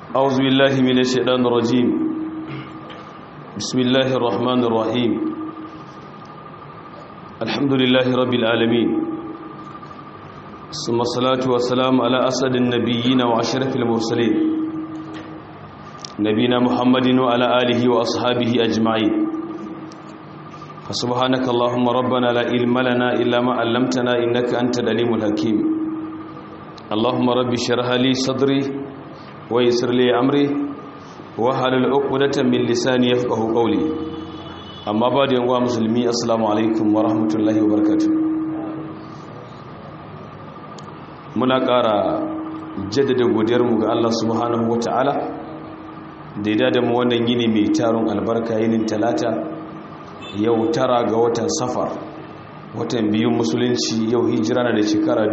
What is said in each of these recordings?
أعوذ بالله من الشيطان الرجيم بسم الله الرحمن الرحيم الحمد لله رب العالمين ثم الصلاة والسلام على أسد النبيين وأشرف المرسلين نبينا محمد وعلى آله وأصحابه أجمعين فسبحانك اللهم ربنا لا علم لنا إلا ما علمتنا إنك أنت العليم الحكيم اللهم رب اشرح لي صدري ويسر لي أمري وحلل عقدة من لساني يفقه قولي أما بعد يا مسلمي السلام عليكم ورحمة الله وبركاته muna ƙara jaddada godiyarmu ga Allah subhanahu wata'ala da ya da mu wannan yini mai taron albarka yinin talata yau tara ga watan safar watan biyun musulunci yau hijira na da shekara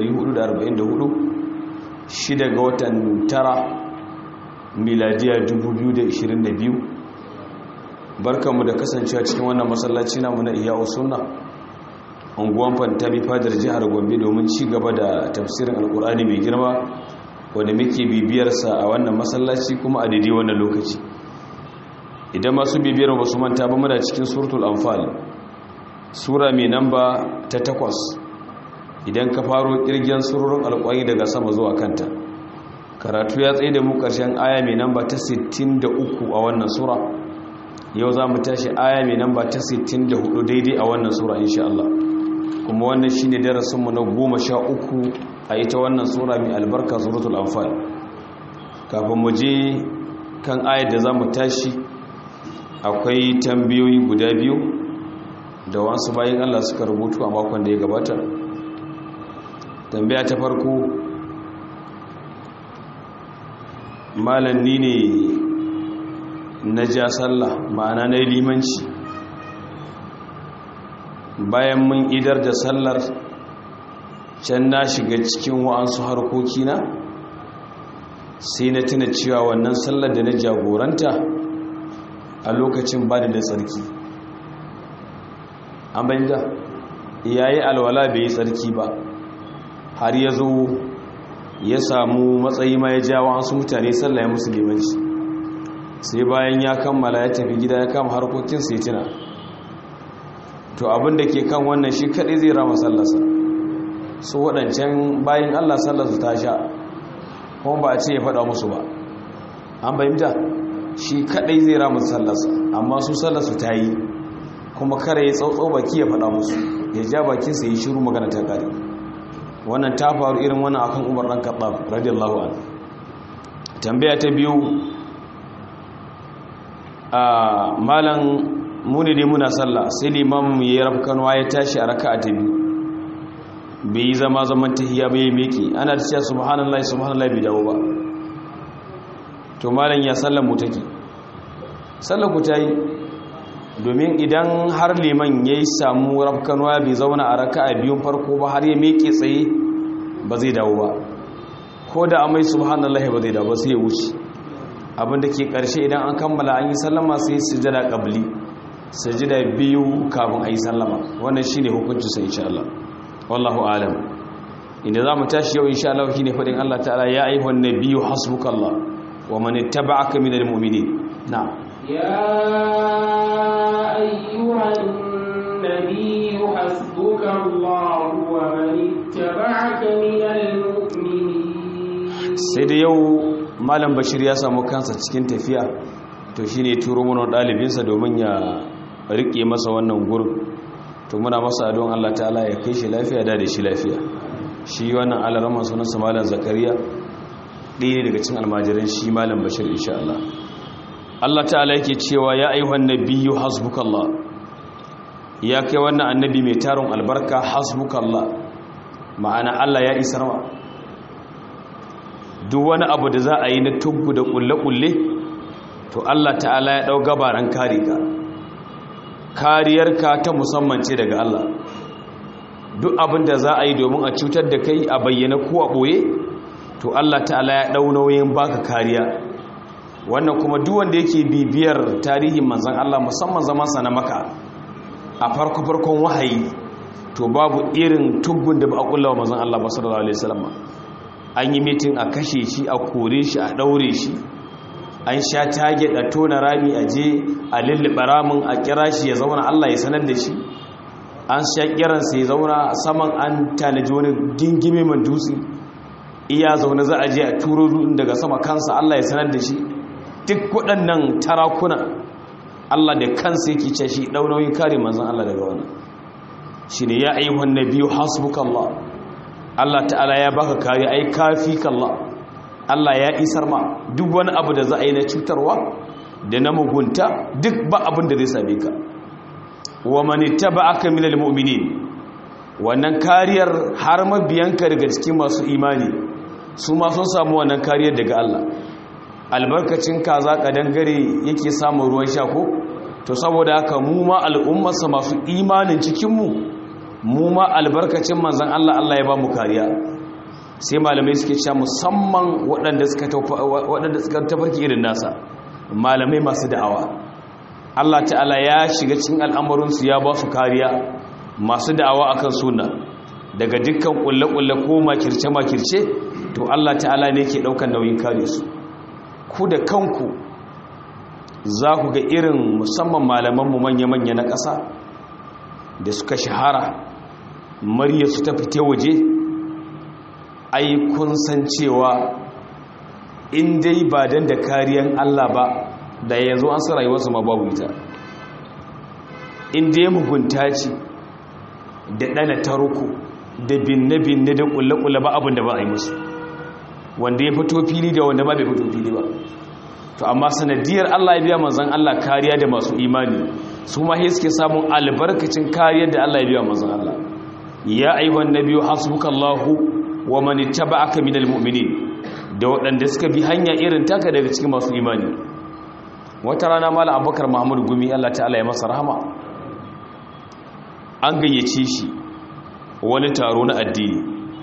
1444 shida ga watan tara miladiya 2022 barkanmu da kasancewa cikin wannan masallaci namu na iya sunna unguwan fantami fadar jihar gombe domin ci gaba da tafsirin alkur'ani mai girma wanda muke bibiyarsa a wannan masallaci kuma a daidai wannan lokaci idan masu bibiyar ba su manta ba muna cikin suratul anfal sura mai namba ta takwas idan ka faro kirgin surorin alkwari daga sama zuwa kanta karatu ya tsaye da mu karshen aya mai namba ta 63 a wannan sura yau za mu tashi aya mai namba ta 64 daidai a wannan sura insha Allah kuma wannan shine darasinmu na goma sha uku a ita wannan sura mai albarka suratul anfal kafin mu je kan ayar da za mu tashi akwai tambayoyi guda biyu da wasu bayan Allah suka rubutu a makon da ya gabata tambaya ta farko malam ni ne na ja sallah ma'ana na limanci bayan mun idar da sallar can na shiga cikin wa'ansu harkokina sai na tuna cewa wannan sallar da na jagoranta a lokacin ba da tsarki an bayyana yayi alwala bai yi tsarki ba har ya zo ya samu matsayi ma ya jawo wasu mutane sallah ya musulmanci sai bayan ya kammala ya tafi gida ya kama harkokin sai tuna to abin da ke kan wannan shi kaɗai zai rama sallarsa su waɗancan bayan allah sallarsu ta sha kuma ba a ce ya faɗa musu ba an fahimta shi kaɗai zai rama sallarsa amma su sallarsu ta yi kuma kare ya tsautso baki ya faɗa musu ya ja bakinsa ya shiru magana ta ƙari wannan ta faru irin wannan akan umar ɗan kaɗa radiyallahu an tambaya ta biyu a malan muni ne muna sallah sai limamin ya yi rafkanuwa ya tashi a raka a ta biyu bai yi zama zaman tahiya bai meke ana da cewa subhanallah subhanallah bai dawo ba to malam ya sallar mu take sallar ku ta yi domin idan har liman ya yi samu rafkanuwa bai zauna a raka a biyun farko ba har ya meke tsaye ba zai dawo ba ko da amai subhanallah ba zai dawo ba sai ya wuce abinda ke karshe idan an kammala an yi sallama sai sujada qabli sujada biyu kafin a yi sallama wannan shine hukuncin sa insha Allah wallahu alam inda zamu tashi yau insha Allah shine fadin Allah ta'ala ya ayyuhan nabiyyu hasbukallah wa man ittaba'aka minal mu'minin na'am يا أيها النبي حسبك الله ومن اتبعك من المؤمنين sai da yau malam bashir ya samu kansa cikin tafiya to shine turo mana dalibinsa domin ya rike masa wannan gurin to muna masa don Allah ta'ala ya kai shi lafiya da da shi lafiya shi wannan alarama sunansa malam zakariya ɗaya daga cikin almajiran shi malam bashir insha Allah Allah ta'ala yake cewa ya ayyuhan nabiyyu hasbukallah ya kai wannan annabi mai tarin albarka hasbukallah ma'ana Allah ya isar ma duk wani abu da za a yi na tuggu da kulle-kulle to Allah ta'ala ya dau gabaran kare ka kariyarka ta musamman ce daga Allah duk abin da za a yi domin a cutar da kai a bayyana ko a boye to Allah ta'ala ya dau nauyin baka kariya wannan kuma duk wanda yake bibiyar tarihin manzon Allah musamman zaman sa na maka a farko farkon wahayi to babu irin tuggun da ba a kullawa manzon Allah sallallahu alaihi wasallam an yi mitin a kashe shi a kore shi a ɗaure shi an sha tage a tona rami a je a lullube ramin a kira shi ya zauna Allah ya sanar da shi an sha kiransa ya zauna saman an tanaji wani gingime man dutse iya zaune za a je a turo daga sama kansa Allah ya sanar da shi duk waɗannan tarakuna Allah da kansa yake ce shi ɗaunoyin kare manzan Allah daga wani shi ne ya ayyuhan na biyu hasbukallah Allah ta'ala ya baka kare ai kafi kallah Allah ya isar ma duk wani abu da za a yi na cutarwa da na mugunta duk ba abin da zai same ka wa mani taba aka minal mu'minin wannan kariyar har mabiyanka daga cikin masu imani su ma sun samu wannan kariyar daga Allah albarkacin kaza kadangare yake samun ruwan sha ko to saboda haka mu ma al'ummarsa masu imanin cikinmu mu ma albarkacin manzan Allah Allah ya ba mu kariya sai malamai suke cewa musamman waɗanda suka tafarki irin nasa malamai masu da'awa Allah ta'ala ya shiga cikin al'amuransu ya ba su kariya masu da'awa akan suna daga dukkan kulle-kulle ko makirce-makirce to Allah ta'ala ne ke ɗaukan nauyin kare su ku da kanku za ku ga irin musamman malamanmu manya-manya na ƙasa da suka shahara mariya su ta fite waje ai kun san cewa in dai ba dan da kariyan Allah ba da yanzu an sa rayuwarsu ma babu ita in dai mugunta ce da ɗana taruku da binne-binne da ƙulle-ƙulle ba abin da ba a yi musu wanda ya fito fili da wanda ba bai fito fili ba to amma sanadiyar Allah ya biya manzon Allah kariya da masu imani su ma sai suke samun albarkacin kariyar da Allah ya biya manzon Allah ya ayyuhan nabiyyu hasbukallahu wa man ittaba'aka minal mu'minin da waɗanda suka bi hanya irin taka daga cikin masu imani wata rana mala abubakar muhammad gumi Allah ta'ala ya masa rahama an gayyace shi wani taro na addini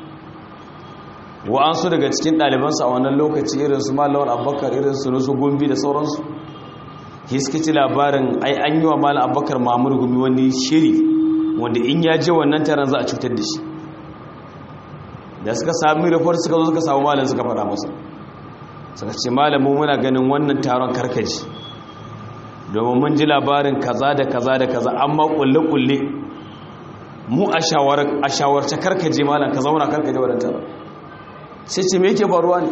wa'ansu daga cikin ɗalibansu a wannan lokaci irin su malawar abubakar irin su nusu gumbi da sauransu hiskici labarin ai an yi wa mala abubakar muhammad gumi wani shiri wanda in ya je wannan taron za a cutar da shi da suka sami rufar suka zo suka samu malin suka fara masa suka ce malamu muna ganin wannan taron karkaji domin mun ji labarin kaza da kaza da kaza amma kulle-kulle mu a shawarce karkaje malam ka zauna karkaje wadda taron sai ce me yake faruwa ne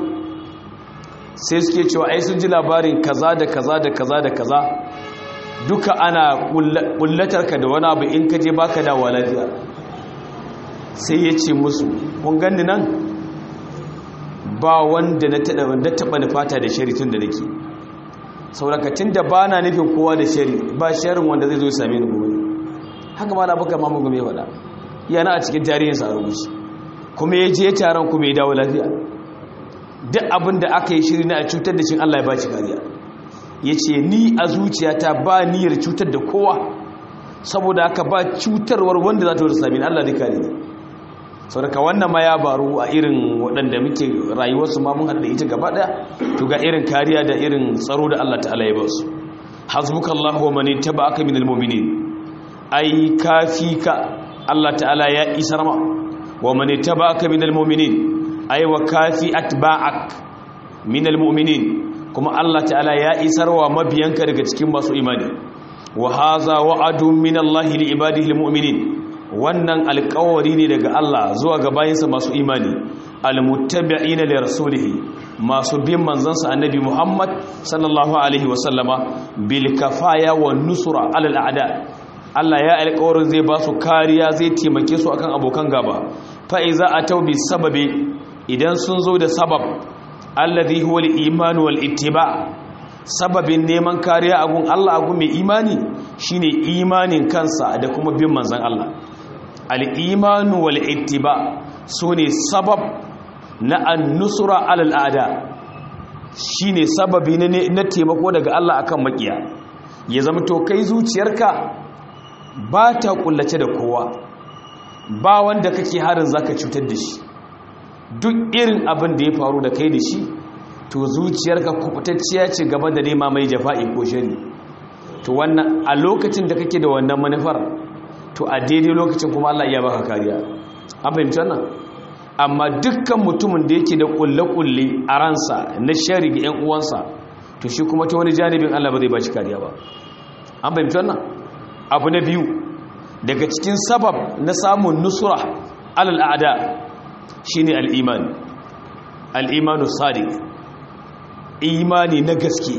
sai suke cewa ai sun ji labarin kaza da kaza da kaza da kaza duka ana kullatarka da wani abu in ka je baka dawa lafiya sai ya ce musu kun gani nan ba wanda na taɓa nufata da shari tun da nake saurakacin da ba na nufin kowa da shari ba sharin wanda zai zo same ni gobe haka ma na baka mamu game faɗa yana a cikin tarihinsa a rubuci kuma ya je taron kuma ya dawo lafiya duk abin da aka yi shiri na a cutar da shi allah ya ba shi kariya ya ce ni a zuciyata ba niyyar cutar da kowa saboda aka ba cutarwar wanda za ta wata sami allah da kare ne sau daga wannan ma ya baru a irin waɗanda muke rayuwarsu ma mun haɗa ita gaba ɗaya to ga irin kariya da irin tsaro da Allah ta'ala ya ba su hasbuka Allah wa mani taba aka minal mu'minin ai kafi ka Allah ta'ala ya isar ma wa mani taba aka minal mu'minin ai wa kafi atba'ak minal mu'minin kuma Allah ta'ala ya isar wa mabiyanka daga cikin masu imani wa haza wa'adun min Allah li ibadihi al-mu'minin wannan alkawari ne daga Allah zuwa ga bayinsa masu imani almuttabi'ina li rasulihi masu bin manzansa annabi Muhammad sallallahu alaihi wasallama bil kafaya wan nusra alal a'da Allah ya alkawarin zai ba su kariya zai taimake su akan abokan gaba fa iza atau bi sababi idan sun zo da sabab alladhi huwa al-iman wal ittiba' sababin neman kariya agun Allah agun mai imani shine imanin kansa da kuma bin manzan Allah al'imanu wal ittiba su ne sabab na annusura al'ada shi ne sababi na taimako daga Allah akan makiya ya zama to kai zuciyarka ba ta kullace da kowa ba wanda kake harin zaka cutar da shi duk irin abin da ya faru da kai da shi to zuciyarka kubutacciya ce gaba da nema mai jafa'i ko shari to wannan a lokacin da kake da wannan manufar to a daidai lokacin kuma Allah iya baka kariya an fahimci wannan amma dukkan mutumin da yake da kulle-kulle a ransa na shari ga 'yan uwansa to shi kuma ta wani janibin Allah ba zai ba shi kariya ba an fahimci wannan abu na biyu daga cikin sabab na samun nusura alal a'da shine al-iman al-imanu sadiq imani na gaske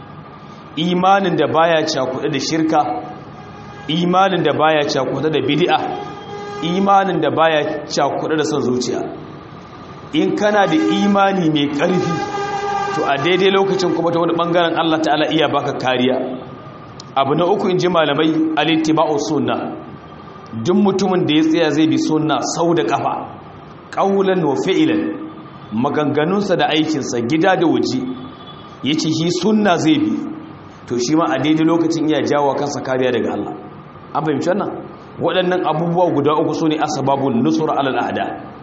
imanin da baya cakuɗe da shirka imanin da baya cakuɗe da bid'a imanin da baya cakuɗe da son zuciya in kana da imani mai ƙarfi to a daidai lokacin kuma ta wani ɓangaren Allah ta'ala iya baka kariya abu na uku in ji malamai alittiba'u sunna duk mutumin da ya tsaya zai bi sunna sau da kafa ƙaulan wa fi'ilan maganganunsa da aikinsa gida da waje ya ce shi sunna zai bi to shi ma a daidai lokacin iya jawo kansa kariya daga Allah an fahimci wannan waɗannan abubuwa guda uku su ne asababun nusura alal ahda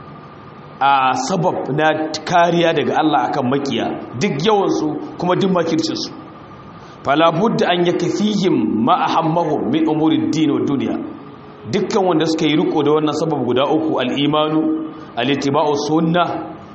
a sabab na kariya daga Allah akan makiya duk yawansu kuma duk makircinsu fala budda an yakfihim ma ahammahum min umuri ad-din wa dunya dukkan wanda suka yi riko da wannan sabab guda uku al-imanu al-ittiba'u sunnah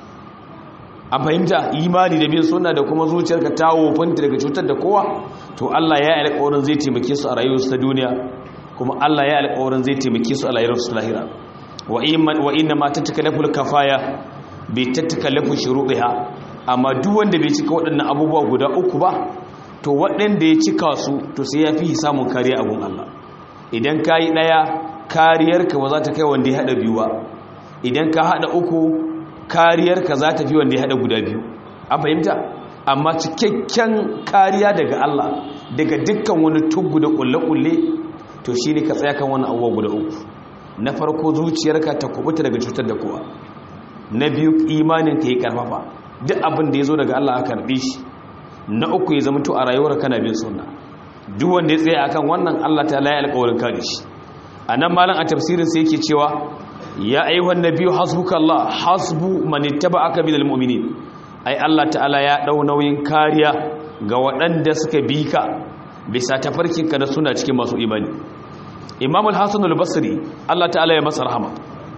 a fahimta imani da bin sunna da kuma zuciyarka ta wofanta daga cutar da kowa to Allah ya yi alƙawarin zai taimake su a rayuwarsu ta duniya kuma Allah ya yi alƙawarin zai taimake su a rayuwarsu lahira wa inna ma tatakallaful kafaya bi tatakallafu shuruɗiha amma duk wanda bai cika waɗannan abubuwa guda uku ba to waɗanda ya cika su to sai ya fi samun kariya a gun Allah idan ka yi ɗaya kariyarka ba za ta kai wanda ya haɗa biyu ba idan ka haɗa uku kariyarka za ta fi wanda ya haɗa guda biyu an fahimta amma cikakken kariya daga Allah daga dukkan wani tuggu da ƙulle-ƙulle to shi ne ka tsaya kan wani abuwa guda uku na farko zuciyarka ta kubuta daga cutar da kowa na biyu imanin ka yi karfafa duk abin da ya zo daga Allah a karɓe shi na uku ya zama to a rayuwar kana bin sunna duk wanda ya tsaya akan wannan Allah ta laye alƙawarin kare shi a nan malam a tafsirin sai yake cewa ya ayyuhan nabiyyu hasbuka Allah hasbu man ittaba'aka minal mu'minin ai Allah ta'ala ya dau nauyin kariya ga waɗanda suka bi ka bisa tafarkin ka da suna cikin masu imani Imam al-Hasan al-Basri Allah ta'ala ya masa rahama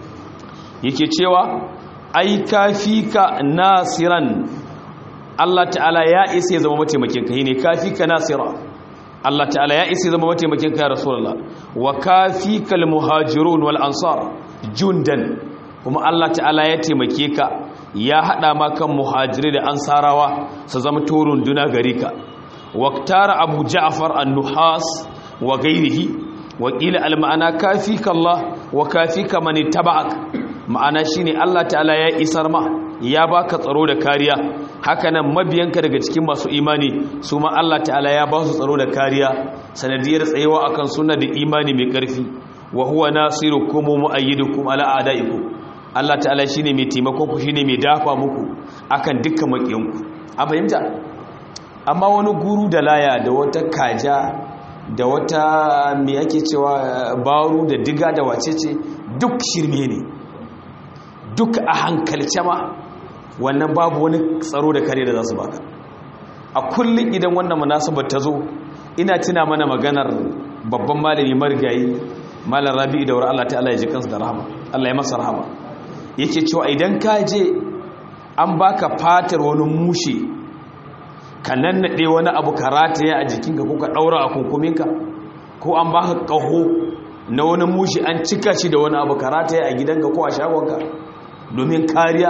yake cewa ai kafika nasiran Allah ta'ala ya isa ya zama mataimakin ka ne kafika nasira Allah ta'ala ya isa ya zama mataimakin ka ya rasulullah wa kafika al-muhajirun wal ansar jundan kuma Allah ta'ala ya taimake ka ya hada ma kan muhajiri da ansarawa su zama turun duna gare ka waqtara abu ja'far an-nuhas wa ghayrihi wa qila al-ma'ana kafika Allah wa kafika man ittaba'ak ma'ana shine Allah ta'ala ya isar ma ya baka tsaro da kariya hakanan mabiyanka daga cikin masu imani su ma Allah ta'ala ya ba su tsaro da kariya sanadiyar tsayewa akan sunna da imani mai karfi wa huwa nasirukum wa mu'ayyidukum ala a'daikum Allah ta'ala shine mai taimako ku shine mai dafa muku akan dukkan makiyanku a fahimta amma wani guru da laya da wata kaja da wata me ake cewa baru da diga da wacece duk shirme ne duk a hankalce ma wannan babu wani tsaro da kare da za su baka a kullum idan wannan munasabar ta zo ina tuna mana maganar babban malami marigayi malar rabi'u da wurin Allah ta'ala ya ji kansu da rahama Allah ya masa rahama yake cewa idan ka je an baka fatar wani mushe ka nannaɗe wani abu ka rataye a jikinka ko ka ɗaura a kunkuminka ko an baka ƙaho na wani mushe an cika shi da wani abu ka rataye a gidanka ko a shagonka domin kariya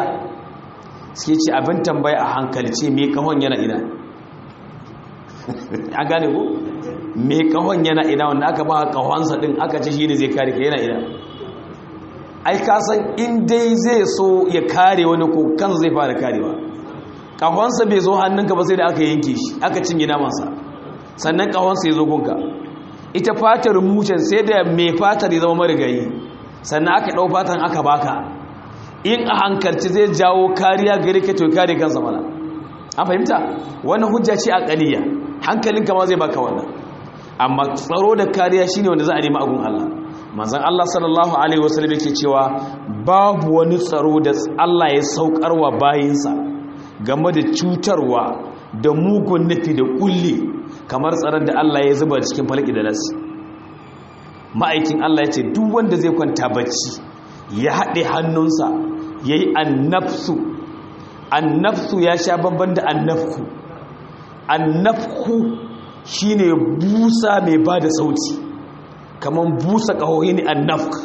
suke ce abin tambaya a hankalce mai ƙahon yana ina an gane ko mai kahon yana ina wanda aka ba kahonsa din aka ce shi ne zai kare ka yana ina ai kasan in dai zai so ya kare wani ko kansa zai fara karewa kahonsa bai zo hannunka ba sai da aka yanke shi aka cinye namansa sannan kahonsa ya zo gunka ita fatar mucin sai da mai fatar ya zama marigayi sannan aka ɗau fatan aka baka in a hankalci zai jawo kariya gare ka to kare kansa mana an fahimta wannan hujja ce a ƙaliya hankalinka ma zai baka wannan amma tsaro da kariya shine wanda za a nemi agun Allah manzon Allah sallallahu alaihi wasallam yake cewa babu wani tsaro da Allah ya saukarwa bayinsa game da cutarwa da mugun nufi da kulli kamar tsaron da Allah ya zuba cikin falaki da nasi ma'aikin Allah ya ce duk wanda zai kwanta bacci ya haɗe hannunsa yayi annafsu annafsu ya sha babban da annafku annafku shine busa mai bada sauti kaman busa kahohi ne annafk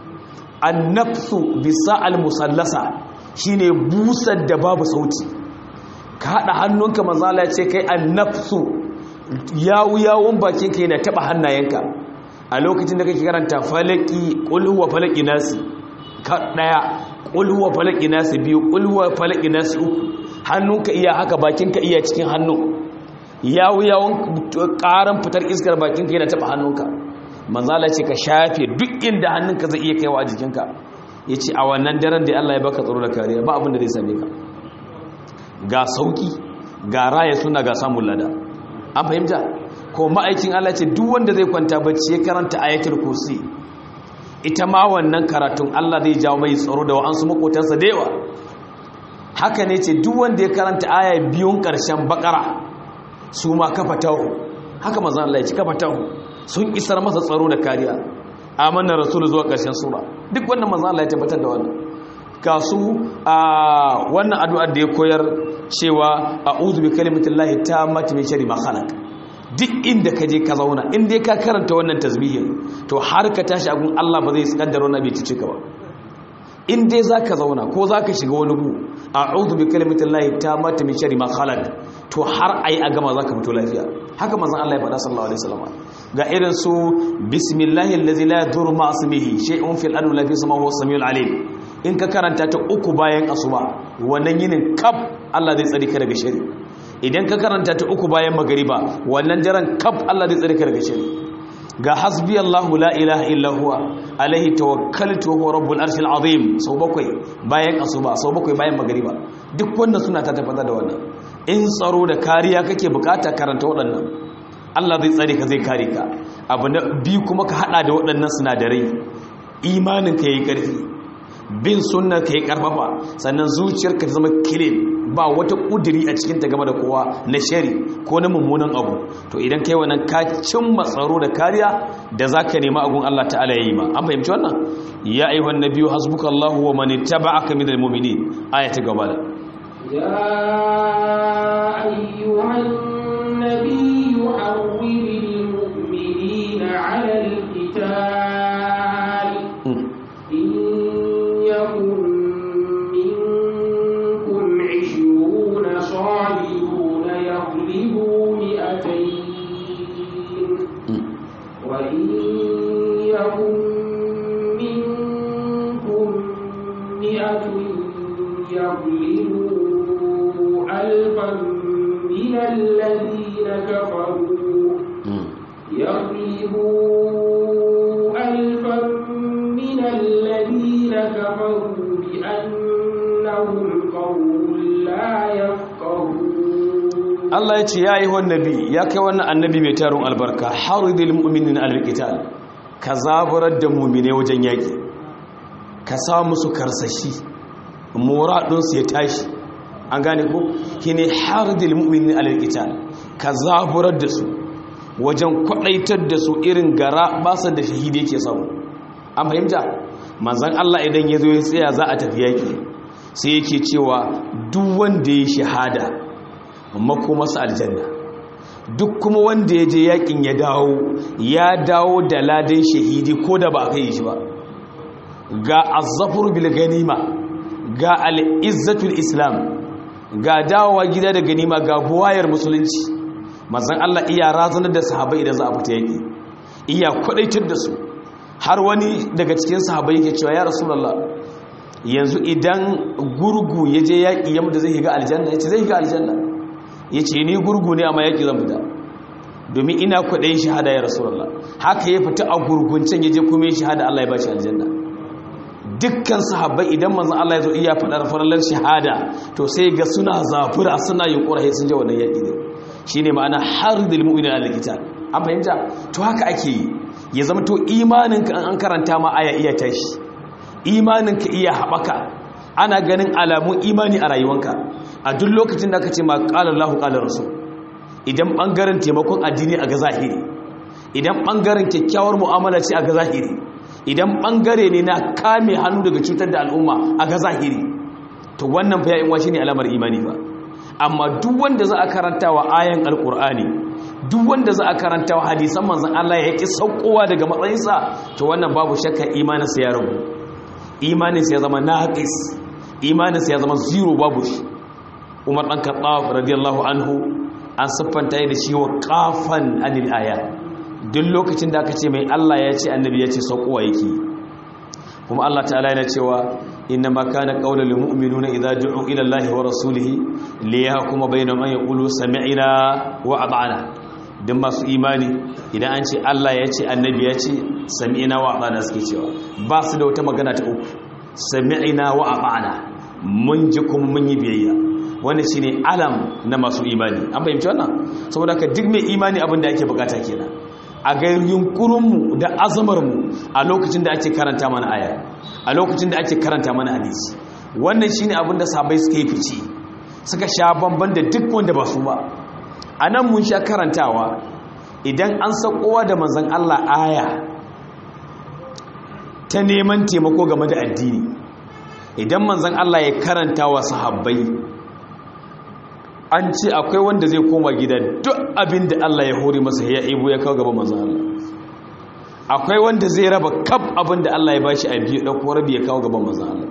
annafsu bisa almusallasa shine busar da babu sauti ka hada hannunka manzala ya ce kai annafsu yawu yawun bakinka yana taba hannayenka a lokacin da kake karanta falaki kulhuwa falaki nasi ka daya kulhuwa falaki nasi biyu kulhuwa falaki nasi uku hannunka iya haka bakinka iya cikin hannu yawu yawun karan fitar iskar bakinka yana taba hannunka manzala ce ka shafe duk inda hannunka zai iya kaiwa a jikinka ya ce a wannan daren da Allah ya baka tsaro da kariya ba abin da zai same ka ga sauki ga raya suna ga samun lada an fahimta ko ma'aikin Allah ce duk wanda zai kwanta bacci ya karanta ayatul kursi ita ma wannan karatun Allah zai jawo mai tsaro da wa'ansu makotansa da yawa haka ne ce duk wanda ya karanta aya biyun karshen bakara su ma kafa taho haka manzon Allah ya ci kafa taho sun isar masa tsaro da kariya amanar rasulu zuwa karshen sura duk wannan manzon Allah ya tabbatar da wannan ga su a wannan addu'ar da ya koyar cewa a'udhu bi kalimatillahi tammati min sharri ma khalaq duk inda ka je ka zauna in dai ka karanta wannan tasbihin to har ka tashi a gun Allah ba zai kaddara wannan bai cice ka ba in dai zaka zauna ko zaka shiga wani gu a'udhu bi kalimatillahi tammati min sharri ma khalaq to har ai a gama zaka fito lafiya haka manzon Allah ya faɗa sallallahu alaihi wasallam ga irin su bismillahi allazi la yadurru ma ismihi shay'un fil ardi la fi sama huwa samiul alim in ka karanta ta uku bayan asuba wannan yinin kaf Allah zai tsare ka daga shari idan ka karanta ta uku bayan magariba wannan daren kaf Allah zai tsare ka daga shari ga hasbi Allahu la ilaha illa huwa alaihi tawakkaltu wa huwa rabbul arshil azim sau bakwai bayan asuba sau bakwai bayan magariba duk wannan suna ta tafata da wannan in tsaro da kariya kake bukata karanta waɗannan Allah zai tsare ka zai kare ka abu na biyu kuma ka hada da waɗannan sinadarai imanin ka yayi ƙarfi bin sunna ka yi karfafa sannan zuciyarka ta zama kilin ba wata kudiri a cikinta game da kowa na shari ko na mummunan abu to idan kai wannan ka cimma tsaro da kariya da za ka nema agun Allah ta'ala ya yi ma an fahimci wannan ya ayyuhan nabiyyu hasbukallahu wa man ittaba'aka minal mu'minin aya ta gaba da يا أيها النبي حول المؤمنين على القتال إن يكن منكم عشرون صابرون يغلبوا مئتين وإن يكن منكم مئة يغلبوا ألفا من الذين كفروا يغلبوا ألفا من الذين كفروا بأنهم قوم لا يفقهون Allah ya ce ya yi wannan nabi ya kai wannan annabi mai tarin albarka haridil mu'minin alqital ka zaburar da mu'mine wajen yaki ka sa musu karsashi muradun su ya tashi an gane ko kine haridil mu'minin alqital ka zaburar da su wajen kwadaitar da su irin gara basa da shahidi yake samu an fahimta manzon Allah idan ya zo ya tsaya za a tafi yaki sai yake cewa duk wanda ya shahada makomarsa aljanna duk kuma wanda ya je yakin ya dawo ya dawo da ladan shahidi ko da ba a kai shi ba ga azzafur bil ganima ga al'izzatul islam ga dawowa gida da ganima ga buwayar musulunci mazan Allah iya razanar da sahabai idan za a fita yaki iya kwadaitar da su har wani daga cikin sahabai yake cewa ya rasulullah yanzu idan gurgu ya je yaƙi yamma zai higa aljanna ya ce zai higa aljanna ya ce ni gurgu ne amma yaƙi zan fita domin ina kwaɗayin shahada ya rasulallah haka ya fita a gurguncen ya je kuma ya shahada Allah ya ba shi aljanna dukkan sahabbai idan manzon Allah ya zo iya faɗar farallar shahada to sai ga suna zafura suna yunkura sai sun je wannan yaƙi ne shine ma'ana hardil mu'minin al-qital an fahimta to haka ake yi ya zama to imaninka an karanta ma aya iya tashi imaninka iya haɓaka ana ganin alamun imani a rayuwanka a duk lokacin da aka ce ma ƙalar lahu ƙalar rasu idan ɓangaren taimakon addini a ga zahiri idan ɓangaren kyakkyawar mu'amala ce a ga zahiri idan ɓangare ne na kame hannu daga cutar da al'umma a ga zahiri to wannan fa ya in shine alamar imani ba amma duk wanda za a karanta wa ayan alkur'ani duk wanda za a karanta wa hadisan manzon Allah ya ki saukowa daga matsayinsa to wannan babu shakka imaninsa ya rabu imaninsa ya zama naqis imaninsa ya zama zero babu shi Umar dan Khattab radiyallahu anhu an siffanta da shi wa qafan anil aya duk lokacin da aka ce mai Allah ya ce annabi ya ce saukowa yake kuma Allah ta'ala yana cewa inna ma kana qaulul mu'minuna idza du'u ila Allahi wa rasulihi liyahkuma bainahum an yaqulu sami'na wa ata'na dan masu imani idan an ce Allah ya ce annabi ya ce sami'na wa ata'na suke cewa ba su da wata magana ta uku sami'na wa ata'na mun ji kuma mun yi biyayya wannan shine alam na masu imani an fahimci wannan saboda ka duk mai imani abin da ake bukata kenan a ga yunkurinmu da azamarmu a lokacin da ake karanta mana aya a lokacin da ake karanta mana hadisi wannan shine abin da sabai suka yi fice suka sha bamban da duk wanda ba su ba a nan mun sha karantawa idan an sakowa da manzan Allah aya ta neman taimako game da addini idan manzan Allah ya karanta wa sahabbai an ce akwai wanda zai koma gida duk abin da Allah ya hori masa ya ibo ya kawo gaba manzan Allah akwai wanda zai raba kaf abin da Allah ya bashi a biyu ɗauko rabi ya kawo gaba manzan Allah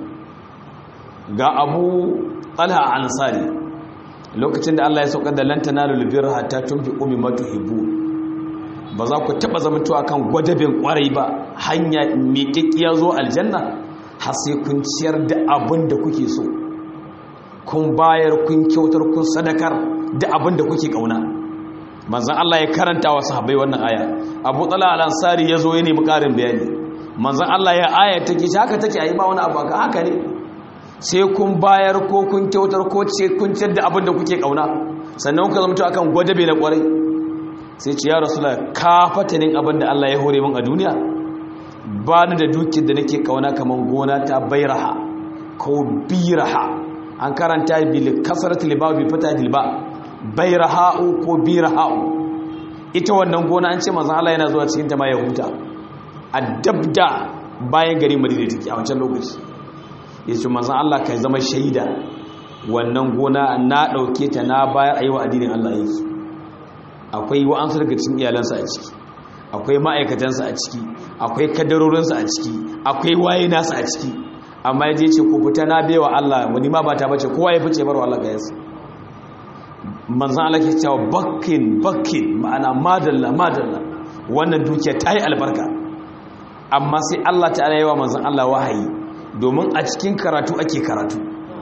ga abu talha ansari lokacin da Allah ya sauka da lantana lulubiyar hatta tun fi umi matu hibu ba za ku taɓa zamantowa kan gwadabin ƙwarai ba hanya miƙaƙƙiya zo aljanna har sai kun ciyar da abin da kuke so kun bayar kun kyautar kun sadakar da abin da kuke kauna manzan Allah ya karanta wa sahabbai wannan aya Abu Talha al-Ansari yazo ya nemi karin bayani manzan Allah ya aya take shi haka take ayi ba wani abu haka haka ne sai kun bayar ko kun kyautar ko ce kun ciyar da abin da kuke kauna sannan kuka zama akan gwadabe na kwarai sai ce ya rasulullah ka fatanin abin da Allah ya hore min a duniya ba ni da dukiyar da nake kauna kaman gona ta bairaha ko biraha an karanta bil kasrat liba bi fata dilba bayraha'u ko biraha'u ita wannan gona an ce manzon Allah yana zuwa cikin ta ma ya huta addabda bayan gari Madina take a wancan lokaci yace manzon Allah kai zama shaida wannan gona na dauke ta na bayar ayi wa addinin Allah yake akwai wa'ansu daga cikin iyalansa a ciki akwai ma'aikatansa a ciki akwai kadarorinsa a ciki akwai waye nasa a ciki amma ya je ce ku fita na bewa Allah wani ma ba ta bace kowa ya fice barwa Allah ga yasa manzan Allah ke cewa bakkin bakkin ma'ana madalla madalla wannan dukiya ta yi albarka amma sai Allah ta'ala yawa manzan Allah wahayi domin a cikin karatu ake karatu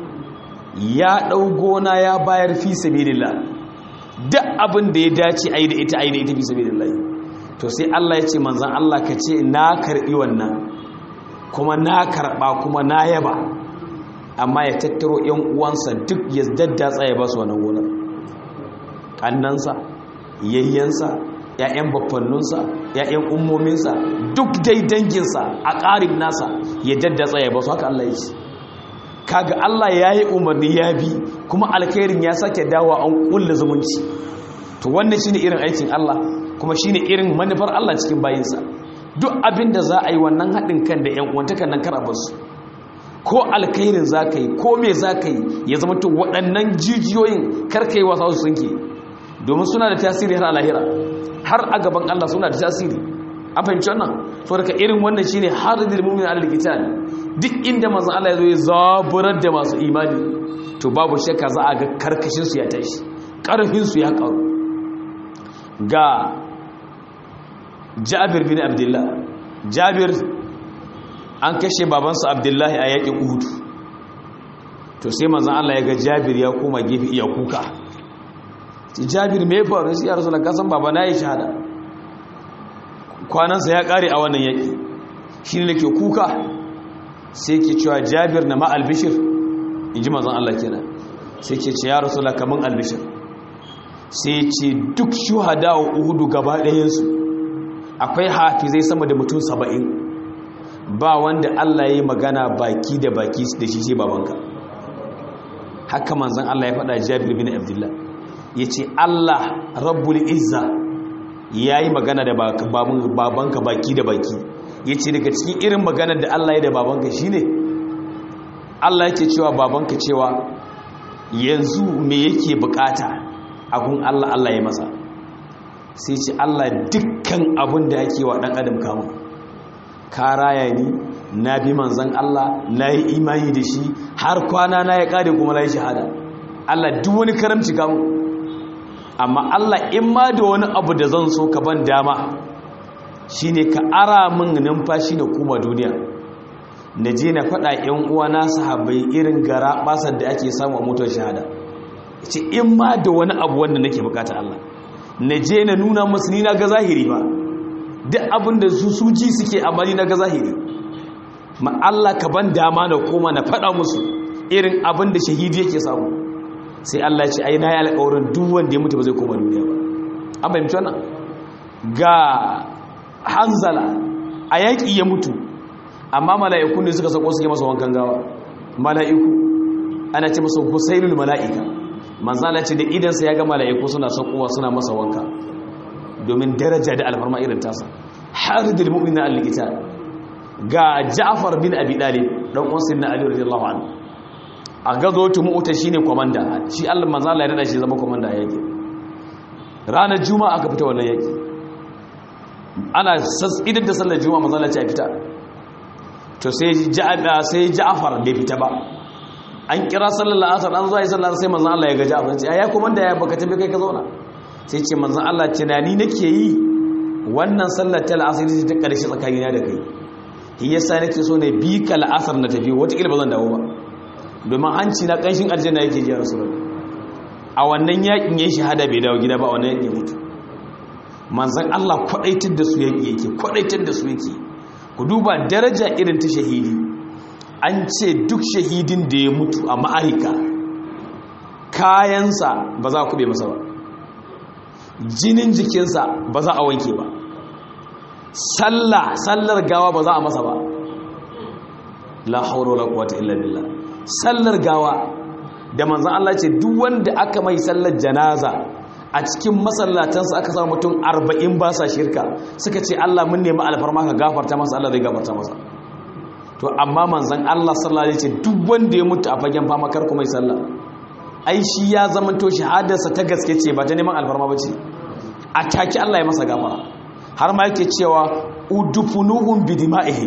ya ɗau gona ya bayar fi sabilillah duk abin da ya dace a yi da ita a yi da ita fi sabilillah to sai Allah ya ce manzan Allah ka ce na karɓi wannan kuma na karɓa kuma na yaba amma ya tattaro ‘yan uwansa duk ya daddatsa ya ba su wannan gonar ƙannansa yayyansa ‘ya'yan bafannunsa ‘ya'yan ummominsa duk dai danginsa a ƙarin nasa ya daddatsa ya ba su haka Allah ya ce kaga Allah ya yi umarni ya bi kuma alkhairin ya sake dawa an ƙulla zumunci to wannan shine irin aikin Allah kuma shine irin manufar Allah cikin bayinsa duk abin da za a yi wannan haɗin kan da 'yan uwantakan nan karabarsu ko alkairin za ka yi ko me za ka yi ya zama to waɗannan jijiyoyin karka yi wasa su sunke domin suna da tasiri har alahira har a gaban Allah suna da tasiri an fahimci wannan so daga irin wannan shine har da mumin al-qital duk inda manzon Allah ya zo ya zaburar da masu imani to babu shakka za a ga karkashin su ya tashi karfin su ya karu ga jabir bin abdullah jabir an kashe babansa abdullahi a yakin uhud to sai manzan Allah ya ga jabir ya koma gefe iya kuka jabir mai faru sai ya rasu da kasan baba na yi shahada kwanansa ya kare a wannan yaki shi ne ke kuka sai ke cewa jabir na ma'albishir in ji manzan Allah kenan sai ke ce ya rasu da kamun albishir sai ce duk shuhada wa uhudu gaba ɗayensu akwai hafizai sama da mutum saba'in ba wanda Allah ya yi magana baki da baki da shi sai babanka haka manzan Allah ya faɗa jabir bin abdullah ya ce Allah rabbul izza ya yi magana da babanka baki da baki ya ce daga cikin irin magana da Allah ya da babanka shi ne Allah yake cewa babanka cewa yanzu me yake bukata abun Allah Allah ya masa sai ce Allah dukkan abin da yake wa dan adam kamun ka raya ni na bi manzan Allah na yi imani da shi har kwana na ya kare kuma na yi shahada Allah duk wani karamci kamun amma Allah in ma da wani abu da zan so ka ban dama shine ka ara min numfashi na kuma duniya na je na faɗa ‘yan uwana sahabbai irin gara basar da ake samu a motar shahada ce in ma da wani abu wanda nake bukata Allah na je na nuna masu ni na ga zahiri ba duk abin da su suji suke amali na ga zahiri ma Allah ka ban dama na koma na faɗa musu irin abin da shahidi yake samu sai Allah ce ai na yi alƙawarin duk wanda ya mutu ba zai koma duniya ba an fahimci wannan ga hanzala a yaƙi ya mutu amma mala'iku ne suka sako suke masa wankan gawa mala'iku ana ce masa husainul mala'ika manzala ce da idansa ya ga mala'iku suna sakowa suna masa wanka domin daraja da alfarma irin tasa har da mu'minin al-likita ga Ja'far bin Abi Talib dan uwan sayyidina Ali radiyallahu anhu a gazo tu mu'ta shine komanda shi Allah manzala ya rada shi zama komanda yake ranar juma'a aka fita wannan yaki ana idan da sallar juma'a manzala ce a fita to sai sai Ja'far bai fita ba an kira sallar asar an zuwa sallar sai manzon Allah ya ga Ja'far ce ya kuma da ya baka tafi kai ka zauna sai ce manzon Allah tunani nake yi wannan sallar ta al'asar ce ta karshe tsakanina da kai shi yasa nake so ne bi ka al'asar na tafi wata kila ba zan dawo ba domin hanci na kanshin aljanna yake ji rasulullahi a wannan yakin yayin shahada bai dawo gida ba a wannan yakin mutu manzon Allah kwadaitar da su yake yake kwadaitar da su yake ku duba daraja irin ta shahidi an ce duk shahidin da ya mutu a ma'arika kayansa ba za a kube masa ba jinin jikinsa ba za a wanke ba sallah sallar gawa ba za a masa ba la hauro la quwwata illa billah sallar gawa da manzon Allah ce duk wanda aka mai sallar janaza a cikin masallatansa aka samu mutum arba'in ba sa shirka suka ce Allah mun nemi alfarma ka gafarta masa Allah zai gafarta masa to amma manzan Allah sallallahu alaihi wasallam duk wanda ya mutu a fagen fama kar kuma yi sallah ai shi ya zama to shahadarsa ta gaske ce ba ta neman alfarma ba ce a take Allah ya masa gafara har ma yake cewa udufunuhum bidima'ihi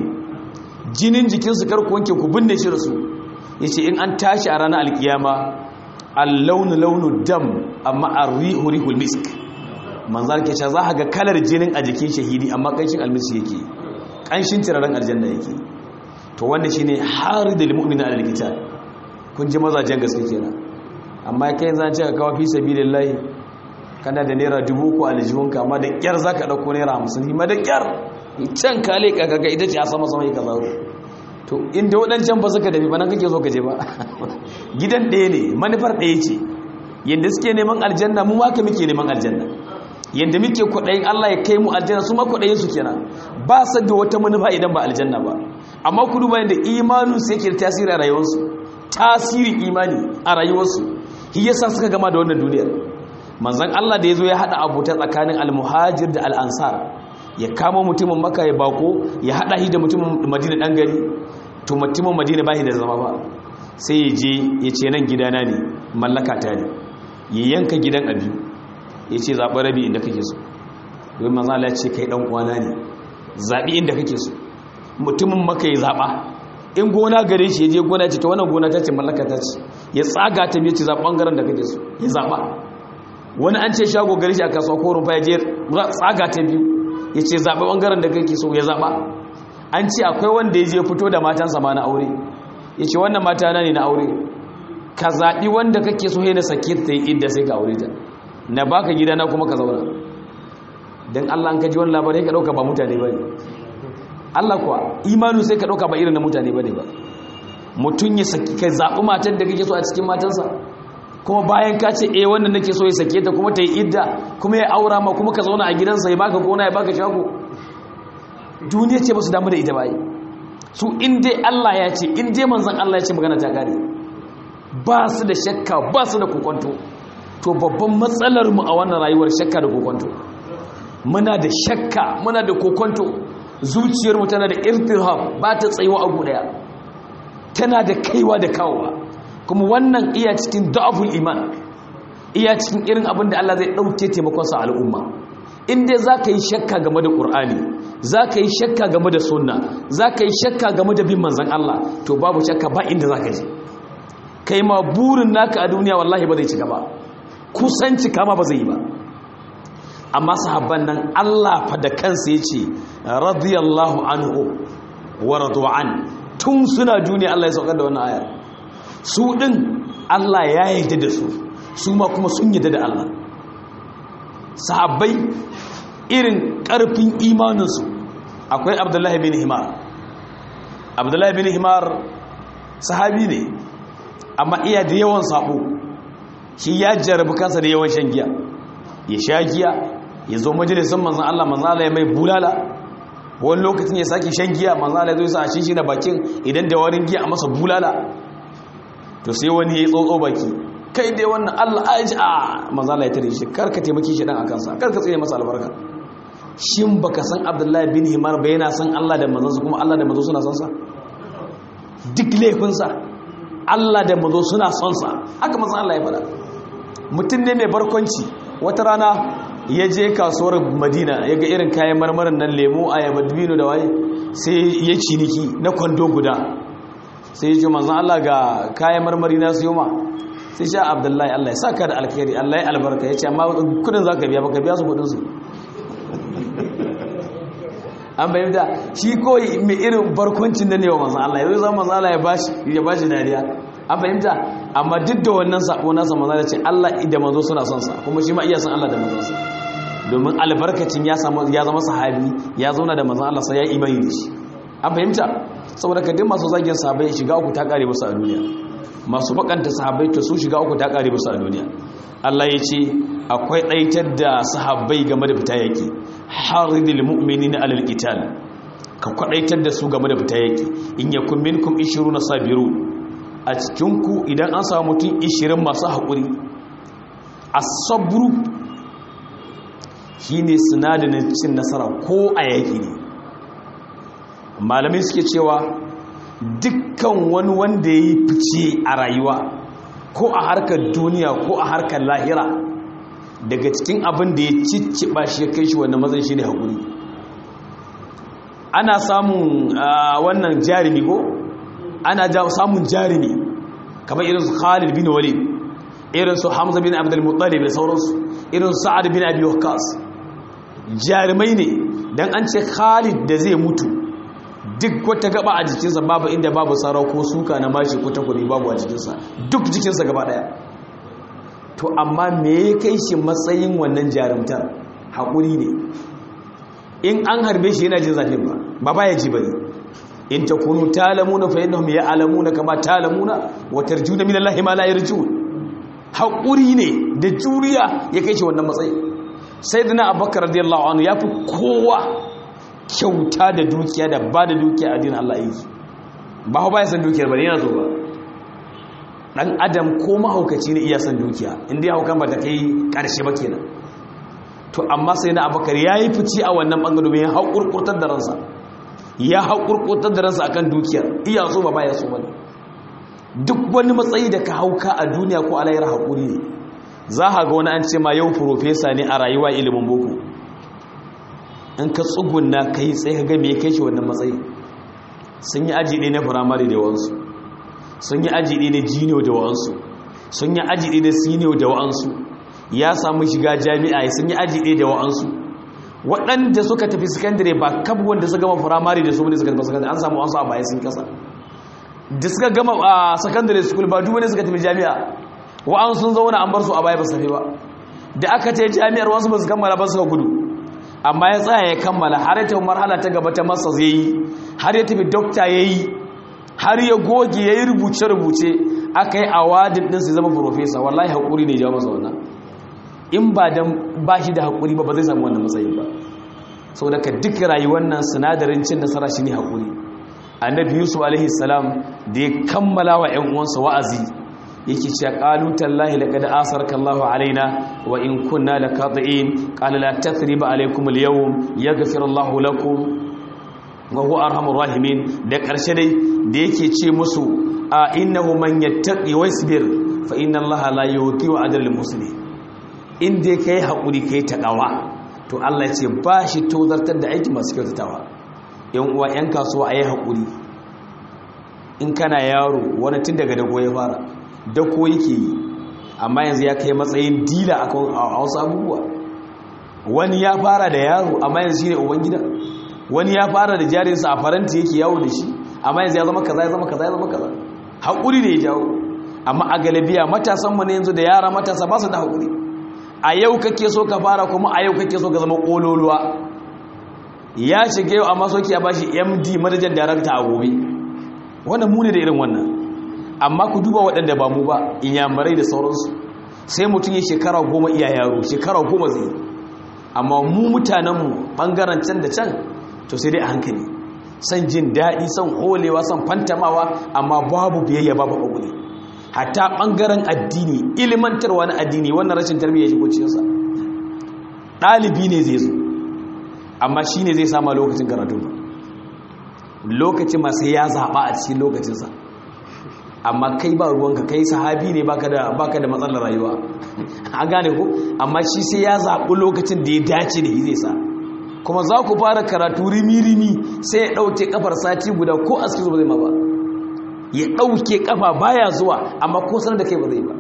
jinin jikinsu kar ku wanke ku binne shi da su yace in an tashi a ranar alkiyama al-launu launu dam amma ar-rihu rihul misk manzar ke cewa za ga kalar jinin a jikin shahidi amma kanshin almisi yake kanshin turaren aljanna yake to wannan shine haridul mu'mina alal qital kun ji mazajen gaske kenan amma kai zan ce ka kawo fi sabilillahi kana da naira dubu ko aljihunka amma da kyar zaka dauko naira 50 hima da kyar can ka leka kaga ita ce a sama sama ka zaro to inda wadancan ba suka dafi ba nan kake so ka je ba gidan ɗaya ne manufar ɗaya ce yanda suke neman aljanna mu ma ka muke neman aljanna yanda muke kwaɗayin Allah ya kai mu aljanna su ma kwaɗayin su kenan ba su da wata manufa idan ba aljanna ba amma ku duba yadda imanin su yake da tasiri a rayuwarsu tasiri imani a rayuwarsu shi yasa suka gama da wannan duniyar manzon Allah da yazo ya hada abuta tsakanin almuhajir da al'ansar ya kama mutumin maka ya bako ya hada shi da mutumin madina dan gari to mutumin madina ba shi da zama ba sai ya je ya ce nan gidana ne mallaka ta ne ya yanka gidan abi ya ce zaɓi rabi inda kake so domin manzon Allah ya ce kai dan uwana ne zaɓi inda kake so mutumin maka ya zaɓa in gona gare shi ya je gona ce ta wannan gona ta ce mallaka ta ce ya tsaga ta biya ce zaɓa ɓangaren da kake so ya zaɓa wani an ce shago gare shi a kasuwa ko rumfa ya je tsaga ta biyu ya ce zaɓa ɓangaren da kake so ya zaɓa an ce akwai wanda ya je fito da matansa ma na aure ya ce wannan mata na ne na aure ka zaɓi wanda kake so na sake ta yi inda sai ka aure ta na baka gida na kuma ka zauna don allah an kaji wani labarai ka ɗauka ba mutane ba ne Allah kuwa imanu sai ka ɗauka ba irin na mutane ba ne ba mutum ya saki ka zaɓi matan da kake so a cikin matansa kuma bayan ka ce eh wannan nake so ya sake ta kuma ta yi idda kuma ya aura ma kuma ka zauna a gidansa ya baka gona ya baka shago duniya ce ba su damu da ita ba su in dai Allah ya ce in dai manzon Allah ya ce magana ta gare ba su da shakka ba su da kokonto to babban matsalar mu a wannan rayuwar shakka da kokonto muna da shakka muna da kokonto zuciyarmu tana da irtirham ba ta tsayuwa a daya tana da kaiwa da kawowa kuma wannan iya cikin da'aful iman iya cikin irin abin da Allah zai ɗauke taimakonsa a al'umma inda za ka yi shakka game da ƙur'ani za ka yi shakka game da sunna za ka yi shakka game da bin manzan Allah to babu shakka ba inda za ka je kai ma burin naka a duniya wallahi ba zai ci gaba kusanci kama ba zai yi ba amma sahabban nan Allah fa da kansa ya ce radiyallahu anhu wa radu'an tun suna duniya Allah ya saukar da wannan ayar su din Allah ya yarda da su su ma kuma sun yarda da Allah sahabbai irin ƙarfin imaninsu akwai abdullahi bin himar abdullahi bin himar sahabi ne amma iya da yawan sabo shi ya jarabi kansa da yawan shan giya ya sha giya ya zo majalisun manzan Allah manzan Allah ya mai bulala wani lokacin ya sake shan giya manzan Allah ya zo sa a shi da bakin idan da warin giya a masa bulala to sai wani ya yi tsotso baki kai dai wannan Allah aji a manzala ya tare shi karka taimaki shi dan akan sa karka tsaye masa albarka shin baka san Abdullahi bin Himar ba yana san Allah da manzon kuma Allah da manzon suna son sa duk laifin sa Allah da manzon suna son sa haka manzon Allah ya faɗa mutum ne mai barkwanci wata rana ya je kasuwar Madina ya ga irin kayan marmarin nan lemo ayaba dubino da waye sai ya ciniki na kwando guda sai ya ce manzon Allah ga kayan marmari na siyo ma sai sha abdullahi allah ya saka da alkhairi allah ya albarka ya ce amma kudin za ka biya baka biya su kudinsu an bayan da shi kawai mai irin barkwancin da ne wa manzan allah ya zai zama manzan allah ya ba shi dariya an fahimta amma duk da wannan sabo nasa manzan da ce allah da manzo suna son sa kuma shi ma iya son allah da manzansa domin albarkacin ya zama sahabi ya zauna da manzan allah sai ya imani da shi an fahimta saboda ka duk masu zagin sahabai shiga uku ta kare musu a duniya masu bakanta sahabbai to su shiga uku ta kare musu a duniya Allah ya ce akwai ɗaitar da sahabbai game da fita yaki haridil mu'minina alal qital ka kwadaitar da su game da fita yaki in yakum minkum 20 sabiru a cikin ku idan an samu mutum 20 masu hakuri as-sabru shine sinadarin cin nasara ko a yaki ne malamai suke cewa dukkan wani wanda ya yi fice a rayuwa ko a harkar duniya ko a harkar lahira daga cikin abin da ya cicciɓa shi ya kai shi wannan mazan shi ne haƙuri ana samun wannan jarumi ko ana samun jarumi kamar irin su khalid bin walid irin su hamza bin abdul muttalib da sauransu irin su sa'ad bin abi waqqas jarumai ne dan an ce khalid da zai mutu duk wata gaba a jikinsa babu inda babu sarau ko suka na mashi ko takwari babu a jikinsa duk jikinsa gaba daya to amma me ya kai shi matsayin wannan jarumtar haƙuri ne in an harbe shi yana jin zafin ba ba ba ya ji bane in ta kunu talamuna fa yadda ya alamuna kama talamuna wa tarjuna min Allah ma la yarjun haƙuri ne da juriya ya kai shi wannan matsayi sayyidina abubakar radiyallahu anhu ya fi kowa kyauta da dukiya da ba da dukiya a dinin Allah aiki ba ba ya san dukiyar ba ne yana zo ba dan adam ko mahaukaci ne iya san dukiya inda ya haukan ba ta kai karshe ba kenan to amma sai na abakar ya yi fici a wannan bangare mai haƙurƙurtar da ransa ya haƙurƙurtar da ransa akan dukiyar iya so ba ba ya so ba duk wani matsayi da ka hauka a duniya ko alayar haƙuri ne za a ga wani an ce ma yau profesa ne a rayuwa ilimin boko in ka tsugunna ka yi tsaye ka game ya kai shi wannan matsayi sun yi aji ɗaya na firamare da yawansu sun yi aji ɗaya na jiniyo da wa'ansu sun yi aji ɗaya na siniyo da wa'ansu ya samu shiga jami'a sun yi aji ɗaya da wa'ansu waɗanda suka tafi sakandare ba kab wanda suka gama firamare da su wani suka gama sakandare an samu wasu a baya sun kasa da suka gama a sakandare school ba duk wani suka tafi jami'a wa'an sun zauna an bar su a baya ba su tafi ba da aka ce jami'ar wasu ba su kammala ba suka gudu amma ya tsaya ya kammala har ya tafi marhala ta gaba ta masa zai yi har ya tafi dokta ya yi har ya goge ya yi rubuce-rubuce aka yi awadin ɗinsu zama profesa wallahi haƙuri ne jawo masa wannan in ba don ba shi da haƙuri ba ba zai samu wannan matsayin ba sau daga duk rayuwar nan sinadarin cin nasara shi ne haƙuri annabi yusuf alaihi salam da ya kammala wa 'yan uwansa wa'azi yake cewa qalu tallahi laqad asaraka Allahu alaina wa in kunna laqati'in qala la tathriba alaykum al-yawm yaghfiru Allahu lakum wa huwa arhamur rahimin da ƙarshe dai da yake ce musu a innahu man yattaqi wasbir fa inna allaha la yudhi'u ajral muslimin in dai kai hakuri kai takawa to Allah ya ce ba shi tozartar da aiki masu kyautatawa yan uwa yan kasuwa ayi hakuri in kana yaro wani tun daga dago ya fara dako yake yi amma yanzu ya kai matsayin dila a wasu abubuwa wani ya fara da yaro amma yanzu shine ubangida wani ya fara da jarinsa a faranti yake yawo da shi amma yanzu ya zama kaza ya zama kaza ya zama kaza haƙuri ne ya jawo amma a galibiya matasan mu ne yanzu da yara matasa ba su da haƙuri a yau kake so ka fara kuma a yau kake so ka zama ƙololuwa ya shiga yau amma soki ya bashi md manajan darakta a gobe wannan mu ne da irin wannan amma ku duba waɗanda ba mu ba inyamurai da sauransu sai mutum ya shekara goma iya yaro shekara goma zai amma mu mutanenmu ɓangaren can da can to sai dai a hankali san jin daɗi san holewa san fantamawa amma babu biyayya babu ƙaƙuri hatta ɓangaren addini ilimantarwa na addini wannan rashin tarbiyya shigo cikinsa ɗalibi ne zai zo amma shi ne zai sama lokacin karatu lokacin masu ya zaɓa a cikin lokacinsa amma kai ba ruwanka kai sahabi ne baka da baka da matsalar rayuwa an gane ko amma shi sai ya zaɓi lokacin da ya dace da zai sa kuma za ku fara karatu rimi-rimi sai ya ɗauke kafar sati guda ko aski zuwa zai ma ba ya ɗauke kafa baya zuwa amma ko sanar da kai ba zai ba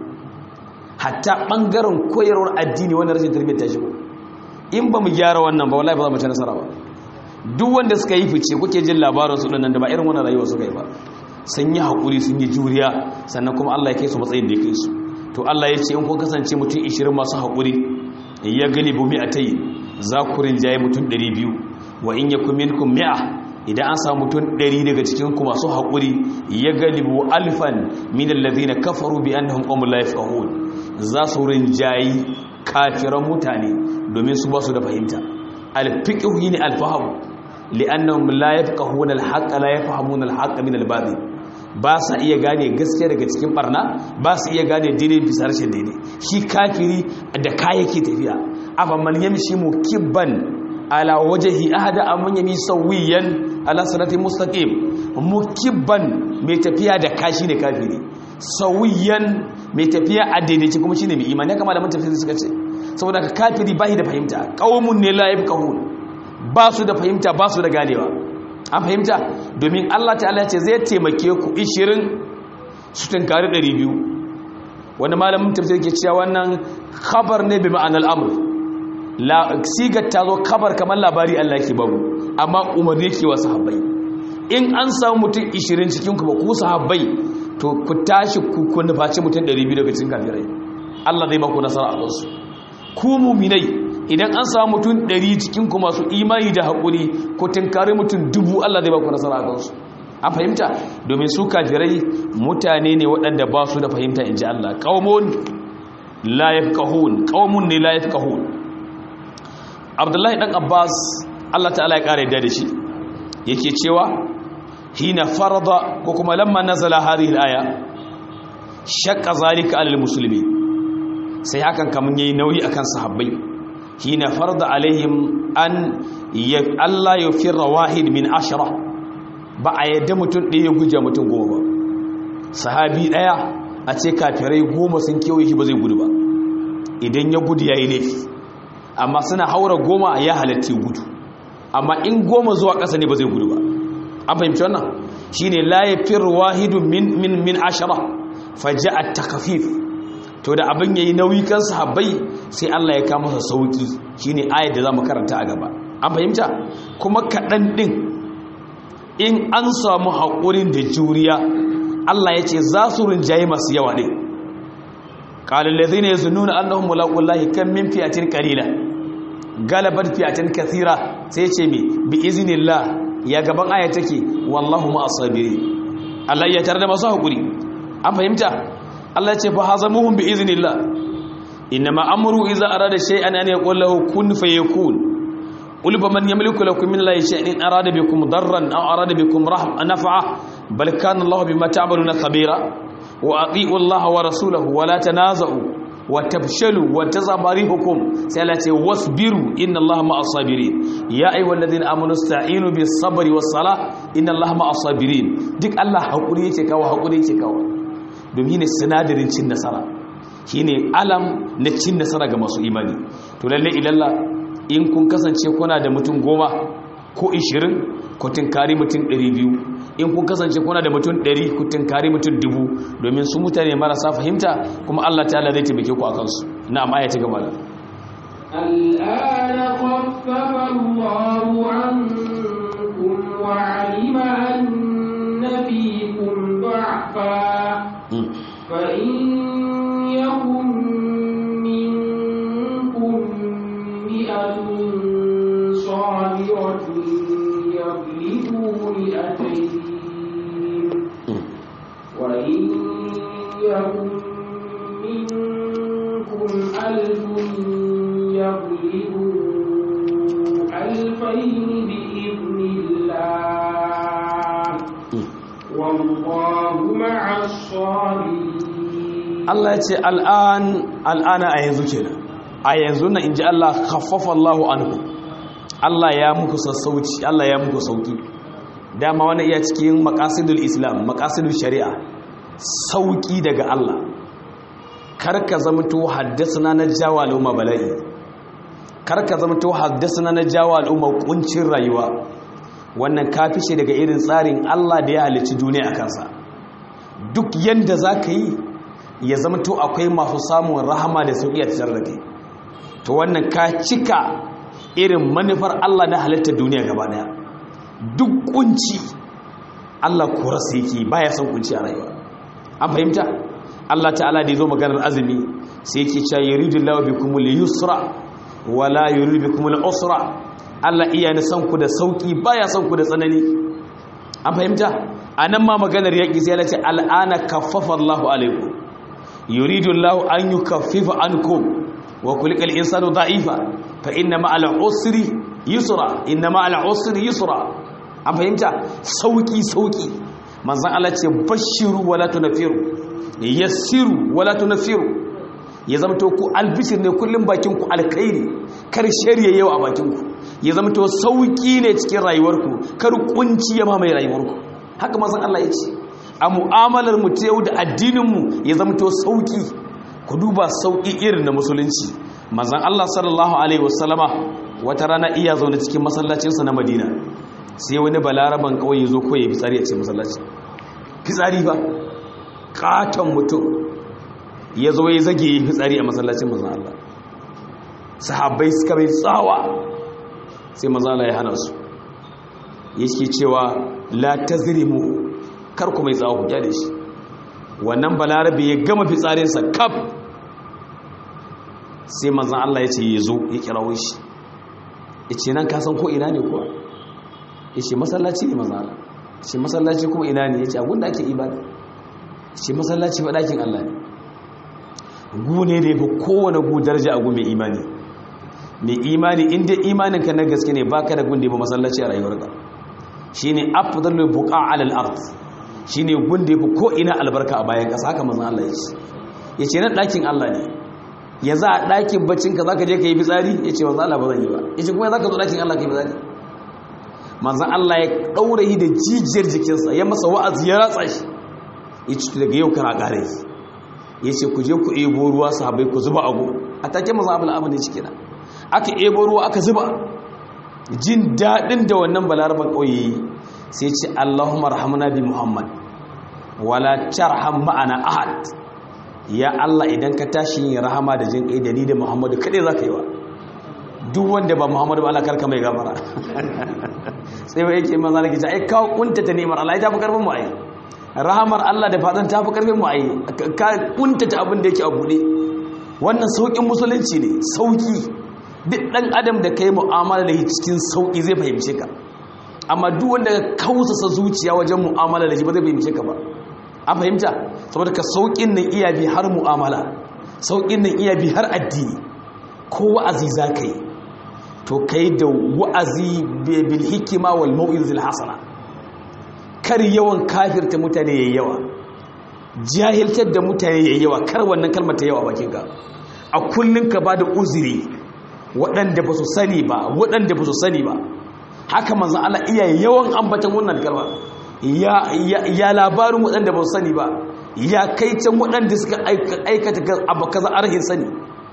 hatta ɓangaren koyarwar addini wanda rashin tarbiyyar ta shigo in ba mu gyara wannan ba wallahi ba za mu ci nasara ba duk wanda suka yi fice kuke jin labarin su nan da ba irin wannan rayuwa suka yi ba sun yi haƙuri sun yi juriya sannan kuma Allah ya kai su matsayin da ya kai su to Allah ya ce in kun kasance mutum 20 masu haƙuri ya gani bu mi'a tayi za ku rinjaye mutum 200 wa in yakum minkum mi'a idan an samu mutum 100 daga cikin ku masu haƙuri ya galibu alfan min alladhina kafaru bi annahum qawmun la yafqahun za su rinjayi kafiran mutane domin su ba su da fahimta alfiqhu ne alfahamu li'annahum la yafqahuna alhaqqa la yafhamuna alhaqqa min albatil ba sa iya gane gaskiya daga cikin barna ba su iya gane daidai bisa rashin daidai shi kafiri da kayake tafiya afa man yamshi mukibban ala wajhi ahada amman yami sawiyan ala siratin mustaqim mukibban mai tafiya da kashi ne kafiri sawiyan mai tafiya a daidaici kuma shine mai imani kama da mun tafsiri suka ce saboda ka kafiri bai da fahimta qaumun ne la yafqahun ba su da fahimta ba su da ganewa an fahimta domin Allah ta'ala ce zai taimake ku 20 su tunkari 200 wani malamin tafsir ke cewa wannan khabar ne bi ma'anar amr la sigar ta zo khabar kamar labari Allah ke babu amma umarni ke wa sahabbai in an samu mutum 20 cikin ku ba ku sahabbai to ku tashi ku ku nufaci mutum 200 daga cikin kafirai Allah zai ba ku nasara a kansu ku mu'minai idan an samu mutum ɗari cikin ku masu imani da haƙuri ko tunkari mutum dubu Allah zai ba ku nasara a kansu an fahimta domin su kafirai mutane ne waɗanda ba su da fahimta in ji Allah ƙaumun la yafqahun ƙaumun ne la yafqahun Abdullahi dan Abbas Allah ta'ala ya ƙara da shi yake cewa hina farada ko kuma lamma nazala hadhihi al-aya shaqqa zalika alal muslimin sai hakan kamun yayi nauyi akan sahabbai hina farda alaihim an Allah ya firra wahid min ashara ba a yadda mutum ɗaya guje mutum goma ba sahabi ɗaya a ce kafirai goma sun kewaye shi ba zai gudu ba idan ya gudu ya yi laifi amma suna haura goma ya halatta gudu amma in goma zuwa ƙasa ne ba zai gudu ba an fahimci wannan shi ne la ya firra wahidun min min ashara faja a takafif to da abin yayi nauyi kan sahabbai sai Allah ya kama masa sauki shine ayat da zamu karanta a gaba an fahimta kuma kadan din in an samu hakurin da juriya Allah ya ce za su rinjaye masu yawa din qala allazina yazunnuna annahum mulaqullahi kam min fi'atin qalila galabat fi'atin kathira sai ce me bi iznillah ya gaban aya take wallahu ma asabiri Allah ya tarda masu hakuri an fahimta Allah ce fa hazamuhum bi iznillah inma amru idza arada shay'an an yaqul lahu kun fayakun qul man yamliku lakum min la shay'in arada bikum darran aw arada bikum rahma naf'a bal kana Allah bima ta'maluna khabira wa ati'u Allah wa rasulahu wa la tanaza'u wa tafshalu wa tazabarihukum sai Allah ce wasbiru inna Allah ma'as sabirin ya ayyuhal ladina amanu sta'inu bis sabri was salah inna Allah ma'as sabirin duk Allah hakuri yake kawo hakuri yake kawo domin ne sinadarin cin nasara shine alam na cin nasara ga masu imani to lalle ilalla in kun kasance kuna da mutum goma ko 20 ko tinkari mutum 200 in kun kasance kuna da mutum 100 ku tinkari mutum 1000 domin su mutane marasa fahimta kuma Allah ta'ala zai taimake ku akan su na'am aya ta gaba الآن خفف الله عنكم وعلم أن فيكم ضعفا فإن يكن منكم مئة صابرة يغلبوا مئتين وإن يكن منكم ألف يغلبوا ألفين بإذن الله والله مع الصابرين Allah ya ce al'an al'ana a yanzu kenan a yanzu na inji Allah khaffafa Allahu anhu Allah ya muku sassauci Allah ya muku sauki dama wani iya cikin maqasidul islam maqasidul shari'a sauki daga Allah karka zamto haddasana na jawa al'umma bala'i karka zamto haddasana na jawa al'umma kuncin rayuwa wannan kafishe daga irin tsarin Allah da ya halicci duniya a kansa duk yanda za ka yi ya zama to akwai masu samun rahama da sauƙi a cikin da kai to wannan ka cika irin manufar Allah na halittar duniya gaba daya duk kunci Allah korarsa yake baya son kunci a rayuwa an fahimta Allah ta'ala da yazo maganar azumi sai yake cewa yuridullahu bikumul yusra wala yuridu bikumul usra Allah iya ni son ku da sauki baya son ku da tsanani an fahimta anan ma maganar yaki sai Allah ce al'ana kaffafa Allahu alaikum yuridu Allah an yukaffifa ankum wa kulikal insanu da'ifa fa inna ma'al usri yusra inna ma'al usri yusra an fahimta sauki sauki manzon Allah ce bashiru wala tunfiru yassiru wala tunfiru ya zamto ku albishir ne kullum bakin ku alkhairi kar shari'a yau a bakin ku ya zamto sauki ne cikin rayuwarku kar kunci ya mamaye rayuwarku haka manzon Allah ya ce a mu'amalar mu ta yau da addininmu ya zamto sauki ku duba sauki irin na musulunci manzon Allah sallallahu alaihi wasallama wata rana iya zaune cikin masallacinsa na Madina sai wani balaraban kawai ya zo ko ya fitsari a cikin masallaci fitsari ba katon mutum ya zo ya zage ya fitsari a masallacin manzon Allah sahabbai suka bai tsawa sai manzon Allah ya hana su yake cewa la tazrimu kar ku mai tsawo ku kyale shi wannan balarabe ya gama fitsarinsa kaf sai manzan Allah ya ce ya zo ya kirawo shi ya ce nan kasan ko ina ne kuwa ya ce masallaci ne manzan Allah ya ce masallaci kuma ina ne ya ce abinda ake ibada ya ce masallaci ba ɗakin Allah ne gu ne da ya fi kowane gu daraja a gu mai imani mai imani inda imaninka na gaske ne baka da gun da ya fi masallaci a rayuwarka shi ne afdalul buqa alal ard shi ne gun da ya fi ko ina albarka a bayan ƙasa haka manzan Allah ya ce ya ce nan ɗakin Allah ne ya za a ɗakin baccinka za ka je ka yi fitsari ya ce manzan Allah ba zan yi ba ya ce kuma za ka zo ɗakin Allah ka yi fitsari manzan Allah ya ɗaura yi da jijiyar jikinsa ya masa wa'azi ya ratsa shi ya ce daga yau kana ƙara yi ya ce ku je ku ebo ruwa sahabai ku zuba abu a take manzan abu al'amu ne ciki na aka ebo ruwa aka zuba jin daɗin da wannan balaraban ƙauye sai ce Allahumma rahamna bi Muhammad wala tarham ma'ana ahad ya Allah idan ka tashi yin rahama da jin kai da ni da Muhammadu kade zaka yi wa duk wanda ba Muhammadu ba Allah karka mai gafara sai wai yake manzo nake ce ai ka kunta ta neman Allah ya tafi karfin mu ai rahamar Allah da fadan tafi karfin mu ai ka kunta ta abin da yake a bude wannan saukin musulunci ne sauki duk dan adam da kai mu'amala da cikin sauki zai fahimce ka amma duk wanda ka kausasa zuciya wajen mu'amala da shi ba zai fahimce ka ba an fahimta saboda ka saukin nan iya bi har mu'amala saukin nan iya bi har addini ko wa'azi za ka yi to kai da wa'azi bil hikima wal mau'izil hasana kar yawan kafirta mutane yayi yawa jahiltar da mutane yayi yawa kar wannan kalmar ta yawa bakin ka a kullum ka ba da uzuri waɗanda ba su sani ba waɗanda ba su sani ba haka manzan Allah iya yawan ambatan wannan kalma ya labarin waɗanda ba su sani ba ya kai can waɗanda suka aikata abu kaza arhin sani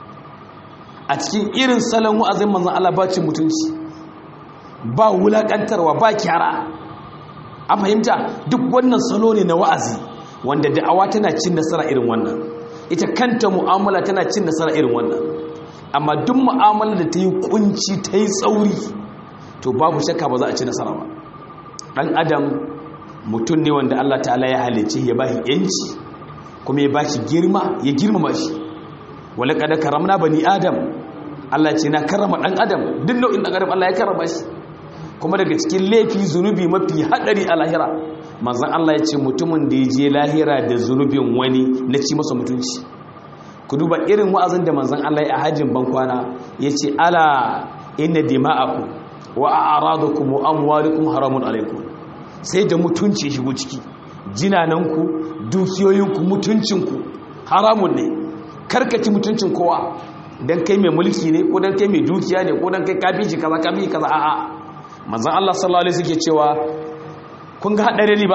a cikin irin salon wa'azin manzan Allah ba cin mutunci ba wulaƙantarwa ba kyara a fahimta duk wannan salo ne na wa'azi wanda da'awa tana cin nasara irin wannan ita kanta mu'amala tana cin nasara irin wannan amma duk mu'amala da ta yi kunci ta yi tsauri to babu shakka ba za a ci nasara ba ɗan adam mutum ne wanda Allah ta'ala ya halice ya ba shi yanci kuma ya ba shi girma ya girmama shi wala kada karamna bani adam Allah ce na karrama ɗan adam duk nau'in ɗan adam Allah ya karrama shi kuma daga cikin laifi zunubi mafi haɗari a lahira manzan Allah ya ce mutumin da ya je lahira da zunubin wani na ci masa mutunci ku duba irin wa'azin da manzan Allah ya hajjin bankwana ya ce ala inna dima'akum wa a'radukum wa amwalukum haramun alaikum sai da mutunci shigo ciki jinananku dukiyoyinku mutuncinku haramun ne karkaci mutuncin kowa dan kai mai mulki ne ko dan kai mai dukiya ne ko dan kai kafi kaza kafi kaza a'a manzan Allah sallallahu alaihi suke cewa kun ga haɗari riba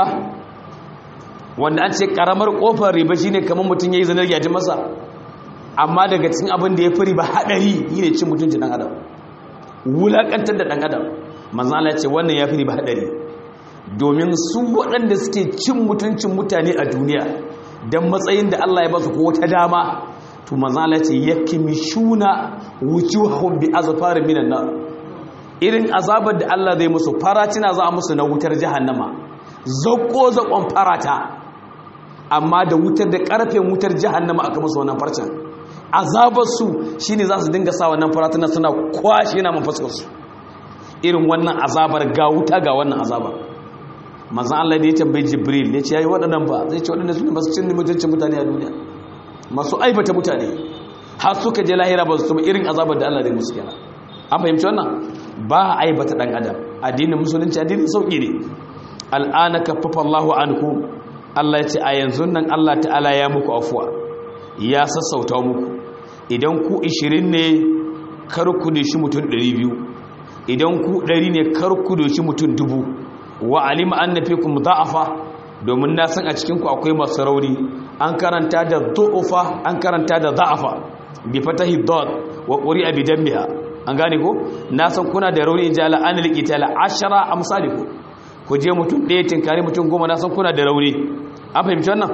wanda an ce ƙaramar ƙofar riba shine kamar mutum ya yi zanar yajin masa amma daga cikin abin da ya fi riba haɗari yi ne cin mutuncin ɗan adam wulaƙantar da ɗan adam manzan Allah ce wannan ya fi riba haɗari domin su waɗanda suke cin mutuncin mutane a duniya don matsayin da Allah ya ba su ko wata dama to manzan Allah ce yakimishuna wujuhahum bi azfarin minan nar irin azabar da Allah zai musu faratina za a musu na wutar jahannama zakko zakon farata amma da wutar da karfen wutar jahannama aka musu wannan farcen azabar su shine za su dinga sa wannan faratina suna kwashe na mafaskar su irin wannan azabar ga wuta ga wannan azabar manzon Allah da ya tambayi Jibril ya ce yayi waɗannan ba zai ce waɗannan su ne masu cin mutuncin mutane a duniya masu aibata mutane har suka je lahira ba su tuma irin azabar da Allah zai musu kenan an fahimci wannan ba a aibata dan adam addinin musulunci addinin sauki ne al'ana kaffafa Allahu anku Allah ya ce a yanzu nan Allah ta'ala ya muku afuwa ya sassauta muku idan ku 20 ne kar ku shi mutum 200 idan ku 100 ne kar ku shi mutum 1000 wa alima anna fikum da'afa domin na san a cikin ku akwai masu rauni an karanta da du'ufa an karanta da da'afa bi fatahi dad wa quri'a bi dammiha an gane ko na san kuna da rauni inji ala an liqita la ashara amsaliku ku je mutum ɗaya tinkari mutum goma na san kuna da rauni an fahimci wannan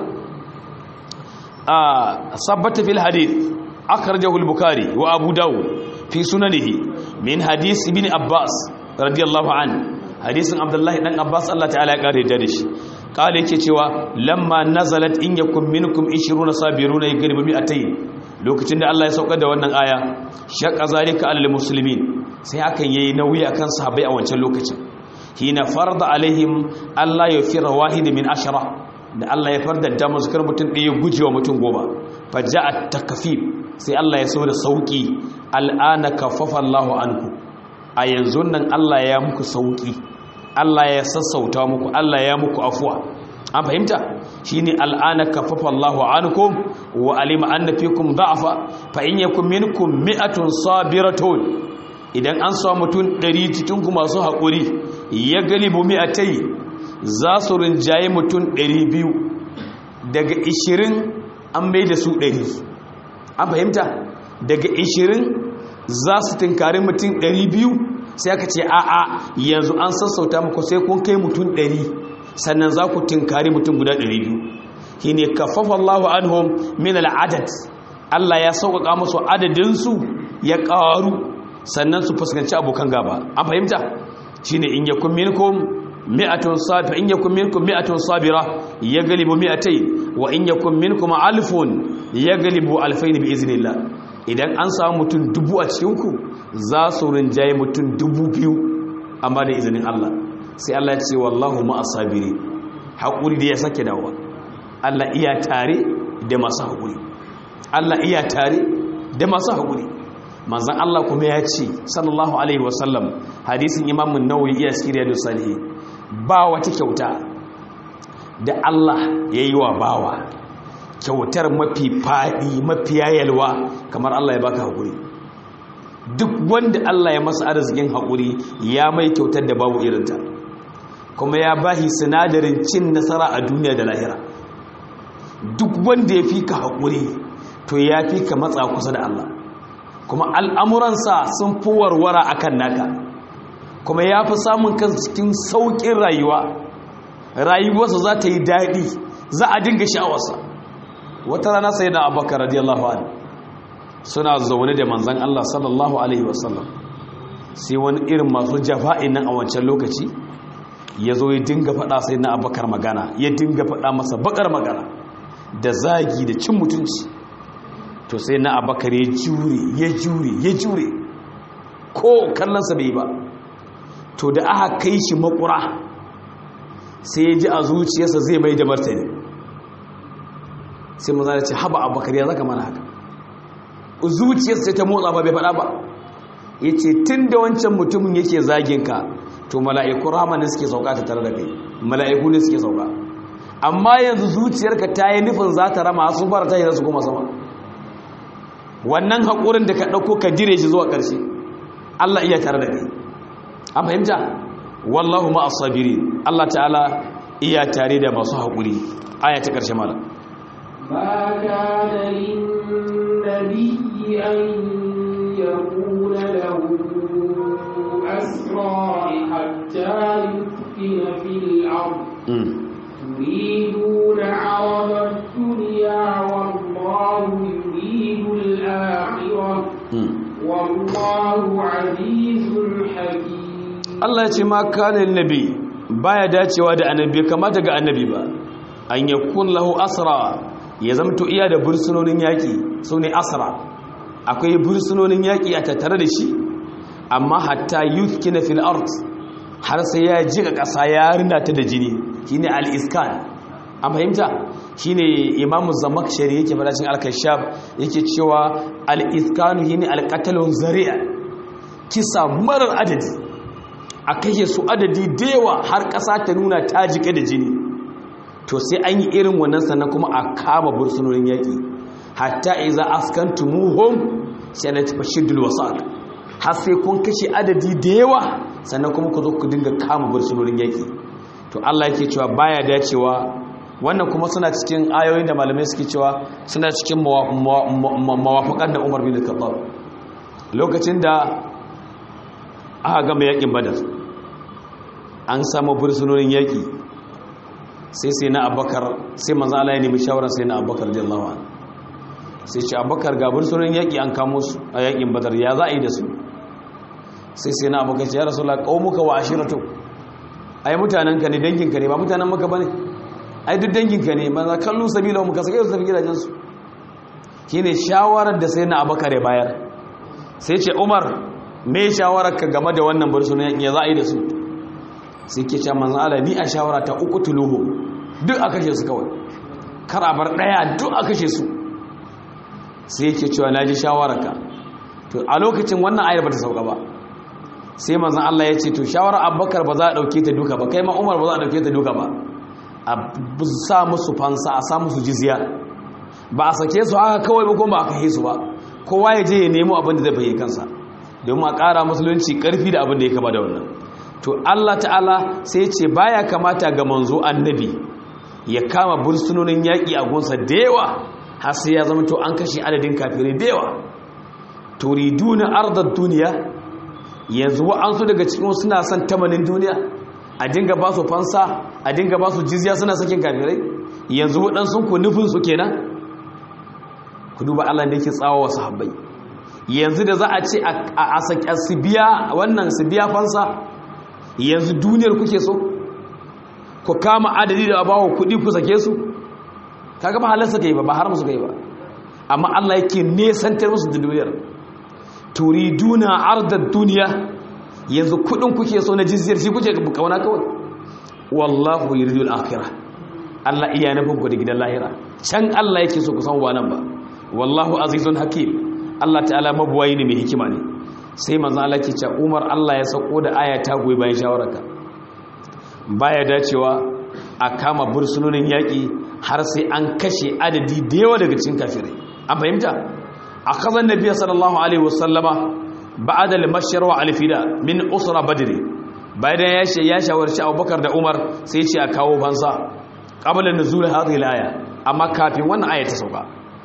a sabbata fil hadith akhrajahu al-bukhari wa abu dawud fi sunanihi min hadith ibn abbas radiyallahu anhu hadisin abdullahi dan abbas Allah ta'ala ya kare da shi kale yake cewa lamma nazalat in yakum minkum 20 sabiruna yagribu mi'atayn lokacin da Allah ya saukar da wannan aya shaqqa zalika alal muslimin sai hakan yayi nauyi akan sahabbai a wancan lokacin hina farda alaihim Allah ya fira wahid min ashara da Allah ya fardanta musu kar mutum ɗaya gujewa mutum goma faja'at takfif sai Allah ya so da sauki al'ana kaffafa Allahu anku a yanzu nan Allah ya muku sauki Allah ya sassauta muku Allah ya muku afuwa an fahimta shine al'ana kaffafa Allahu ankum wa alima anna fikum da'afa fa in yakum minkum mi'atun sabiratun idan an samu mutum 100 cikin ku masu hakuri ya galibu mi'atai za su rinjaye mutum 200 daga 20 an mai da su 100 an fahimta daga 20 za su tinkari mutum 200 sai aka ce a'a yanzu an sassauta muku sai kun kai mutum 100 sannan za ku tinkari mutum guda 200 shine kaffafa Allahu anhum min al'adad Allah ya sauƙaƙa musu adadinsu ya ƙaru sannan su fuskanci abokan gaba an fahimta shine in yakum minkum mi'atun sabira in yakum minkum mi'atun sabira yaglibu mi'atayn wa in yakum minkum alfun yaglibu alfayn bi iznillah idan an samu mutum dubu a cikinku za su rinjaye mutum dubu biyu amma da izinin Allah sai Allah ce wallahu ma'asabiri haƙuri da ya sake dawa Allah iya tare da masu haƙuri Allah iya tare da masu haƙuri manzan Allah kuma ya ce sallallahu alaihi wasallam hadisin imamun nawawi iya siriya da salihi ba wata kyauta da Allah ya yi wa bawa kyautar mafi faɗi mafi yayalwa kamar Allah ya baka haƙuri duk wanda Allah ya masa arzikin haƙuri ya mai kyautar da babu irinta kuma ya bahi sinadarin cin nasara a duniya da lahira duk wanda ya fi ka haƙuri to ya fi ka matsa kusa da Allah kuma al'amuransa sun fi warwara a kan naka kuma ya fi samun kan cikin sauƙin rayuwa rayuwarsa za ta yi daɗi za a dinga sha'awarsa wata rana sai na abubakar radiyallahu anhu suna zaune da manzan Allah sallallahu alaihi wasallam sai wani irin masu jafa'in nan a wancan lokaci ya zo ya dinga faɗa sai na abubakar magana ya dinga faɗa masa bakar magana da zagi da cin mutunci to sai na abubakar ya jure ya jure ya jure ko kallonsa bai ba to da aka kai shi makura sai ya ji a zuciyarsa zai mai da martani sai maza da ce haba abubakar ya zaka mana haka zuciyarsa sai ta motsa ba bai faɗa ba ya ce tun da wancan mutumin yake zaginka to mala'iku rama ne suke sauka ta tare da kai mala'iku ne suke sauka amma yanzu zuciyarka ta yi nufin za ta rama sun fara ta yi za su koma sama wannan haƙurin da ka ɗauko ka jire shi zuwa ƙarshe allah iya tare da kai an fahimta wallahu ma asabiri allah ta'ala iya tare da masu haƙuri aya ta ƙarshe malam ما كان للنبي أن يكون له أسرى حتى يثخن في الأرض تريدون عرض الدنيا والله يريد الآخرة والله عزيز حكيم Allah ce ma kanin nabi baya dacewa da annabi kamata ga annabi ba an yakun lahu asra ya zamto iya da bursunonin yaƙi su ne asra akwai bursunonin yaƙi a tattare da shi amma hatta youth kina fil art har sai ya jika ƙasa ya rina ta da jini shine al-iskan an fahimta shine imamu zamakshari yake madacin al-kashaf yake cewa al-iskanu shine al-qatlun zari'a kisa marar adadi a kashe su adadi da yawa har ƙasa ta nuna ta jika da jini to sai an yi irin wannan sannan kuma a kama bursunonin yaƙi hatta iza askantumuhum sai na tafi shiddul wasaq har sai kun kashe adadi da yawa sannan kuma ku zo ku dinga kama bursunonin yaƙi to Allah yake cewa baya dacewa wannan kuma suna cikin ayoyin da malamai suke cewa suna cikin mawafaƙan da Umar bin Khattab lokacin da aka gama yaƙin Badar an samu bursunonin yaƙi sai sai na abakar sai manzo Allah ya nemi shawarar sai na abakar radiyallahu anhu sai ce abakar ga bursunonin yaƙi an kamo su a yaƙin Badar ya za a yi da su sai sai na abakar ce ya rasulullah qaumuka wa ashiratu ai mutanenka ne danginka ne ba mutanen maka bane ai duk danginka ne manzo kallu sabila mu ka sake su tafi gidajen su shine shawarar da sai na abakar ya bayar sai ce Umar me shawarar ka game da wannan bursunonin yaƙi ya za a yi da su sai ke ce manzan Allah ni a shawara ta uku tuluhu duk a kashe su kawai kar a bar ɗaya duk a kashe su sai yake cewa na ji shawararka to a lokacin wannan ayar ba ta sauka ba sai manzan Allah ya ce to shawarar abubakar ba za a ɗauke ta duka ba kai ma umar ba za a ɗauke ta duka ba a sa musu fansa a sa musu jizya ba a sake su haka kawai ba kuma ba a kashe su ba kowa ya je ya nemo abin da zai bayyana kansa domin a ƙara musulunci ƙarfi da abin da ya kama da wannan to Allah ta'ala sai ce baya kamata ga manzo annabi ya kama bursunonin yaƙi a gunsa da yawa har sai ya zama to an kashe adadin kafirai da yawa turiduna ardad duniya yanzu wa'ansu daga cikin suna son tamanin duniya a dinga ba su fansa a dinga ba su jizya suna sakin kafirai yanzu waɗansu ku nufin su kenan ku duba Allah da yake tsawo wa sahabbai yanzu da za a ce a su biya wannan su biya fansa yanzu duniyar kuke so ku kama adadi da bawa kudi ku sake su kaga ba halarsa kai ba ba har musu kai ba amma Allah yake nesantar musu da duniyar turiduna ardad duniya yanzu kudin kuke so na jizyar shi kuke kauna kawai wallahu yuridul akhirah Allah iya nufin ku da gidan lahira can Allah yake so ku san wannan ba wallahu azizun hakim Allah ta'ala mabuwayi ne mai hikima ne sai manzan Allah ke ce umar Allah ya sauko da aya ta goyi bayan shawararka baya dacewa a kama bursunonin yaƙi har sai an kashe adadi da yawa daga cikin kafirai an fahimta a kazan nabiya sallallahu alaihi wasallama ba'ada al-mashyar wa al-fida min usra badri bayan ya ya shawarci Abubakar da Umar sai ce a kawo fansa qabla nuzul hadhihi al-aya amma kafin wannan aya ta sauka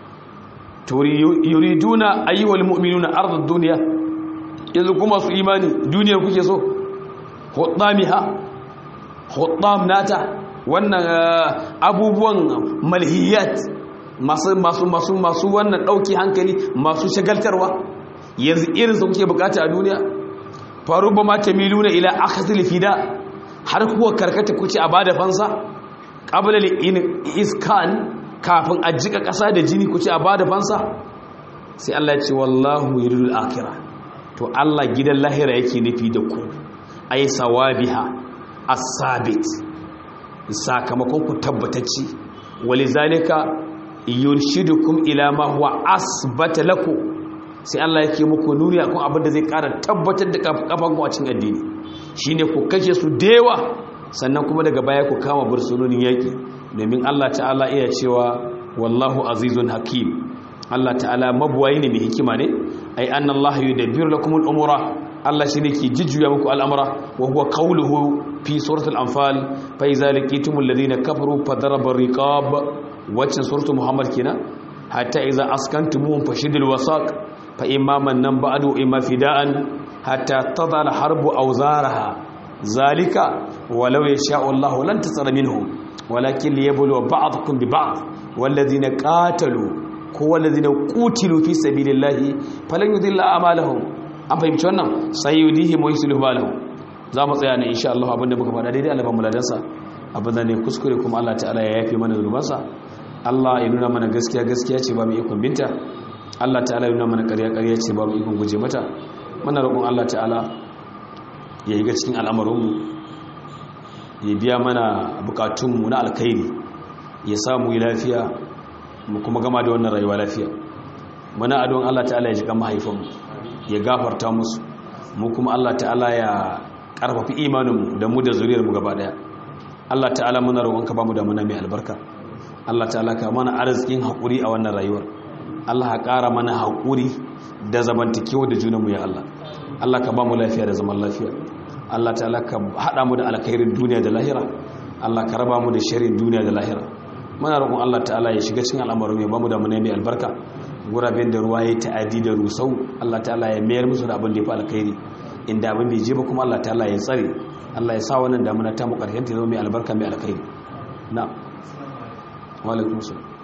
yuriduna ayyuhal mu'minuna ardud dunya yanzu kuma su imani duniyar kuke so huddamiha huddam nata wannan abubuwan malhiyat masu masu masu masu wannan dauki hankali masu shagaltarwa yanzu irin su kuke bukata a duniya faru ba ma tamiluna ila akhzil fida har kuwa karkata kuce a bada fansa qabla iskan kafin a jika ƙasa da jini ku ce a ba da fansa sai Allah ya ce wallahu yuridul akhirah to Allah gidan lahira yake nufi da ku ay sawabiha as-sabit sakamakon ku tabbatacci walizalika yurshidukum ila ma huwa asbata lakum sai Allah yake muku nuni akan abin da zai ƙara tabbatar da kafan ku a cikin addini shine ku kashe su dewa sannan kuma daga baya ku kama bursunonin yaki domin Allah ta'ala iya cewa wallahu azizun hakim Allah ta'ala mabuwayi ne mai hikima ne ai anna Allah yudabbiru lakum al-umura Allah shine ke jijjuya muku al'amura wa huwa qawluhu fi suratul anfal fa iza laqitumul ladina kafaru fadaraba riqab wacce suratul muhammad kenan hatta iza askantumuhum fashidul wasaq fa imma man ba'du imma fida'an hatta tadala harbu awzaraha zalika walau yasha'u Allah lan tasara minhum walakin liyabluwa ba'dakum bi ba'd walladhina qatalu ko walladhina qutilu fi sabilillahi falan yudilla a'malahum an fahimci wannan sayyidihim wa yuslihu balahum za mu tsaya ne insha Allah abinda muka faɗa daidai Allah ba mu ladansa abinda ne kuskure kuma Allah ta'ala ya yafe mana zulubansa Allah ya nuna mana gaskiya gaskiya ce ba mu ikon binta Allah ta'ala ya nuna mana ƙarya ƙarya ce ba mu ikon guje mata muna roƙon Allah ta'ala ya yi ga cikin al'amarinmu ya biya mana bukatunmu na alkhairi ya samu yi lafiya mu kuma gama da wannan rayuwa lafiya muna adon Allah ta'ala ya ji kan mahaifanmu ya gafarta musu mu kuma Allah ta'ala ya karfafi imaninmu da mu da zuriyarmu gaba daya Allah ta'ala muna roƙonka ba mu da muna mai albarka Allah ta'ala ka mana arzikin haƙuri a wannan rayuwar Allah ka ƙara mana haƙuri da zamantakewa da junanmu ya Allah Allah ka ba mu lafiya da zaman lafiya Allah ta'ala ka haɗa mu da alkhairin duniya da lahira Allah ka raba mu da sharrin duniya da lahira muna roƙon Allah ta'ala ya shiga cikin al'amarin ya ba mu da mu mai albarka guraben da ruwa ya ta'adi da rusau Allah ta'ala ya mayar musu da abin da ya fi alkhairi inda abin bai je ba kuma Allah ta'ala ya tsare Allah ya sa wannan damuna ta mu ƙarshen ta zama mai albarka mai alkhairi na wa alaikum salam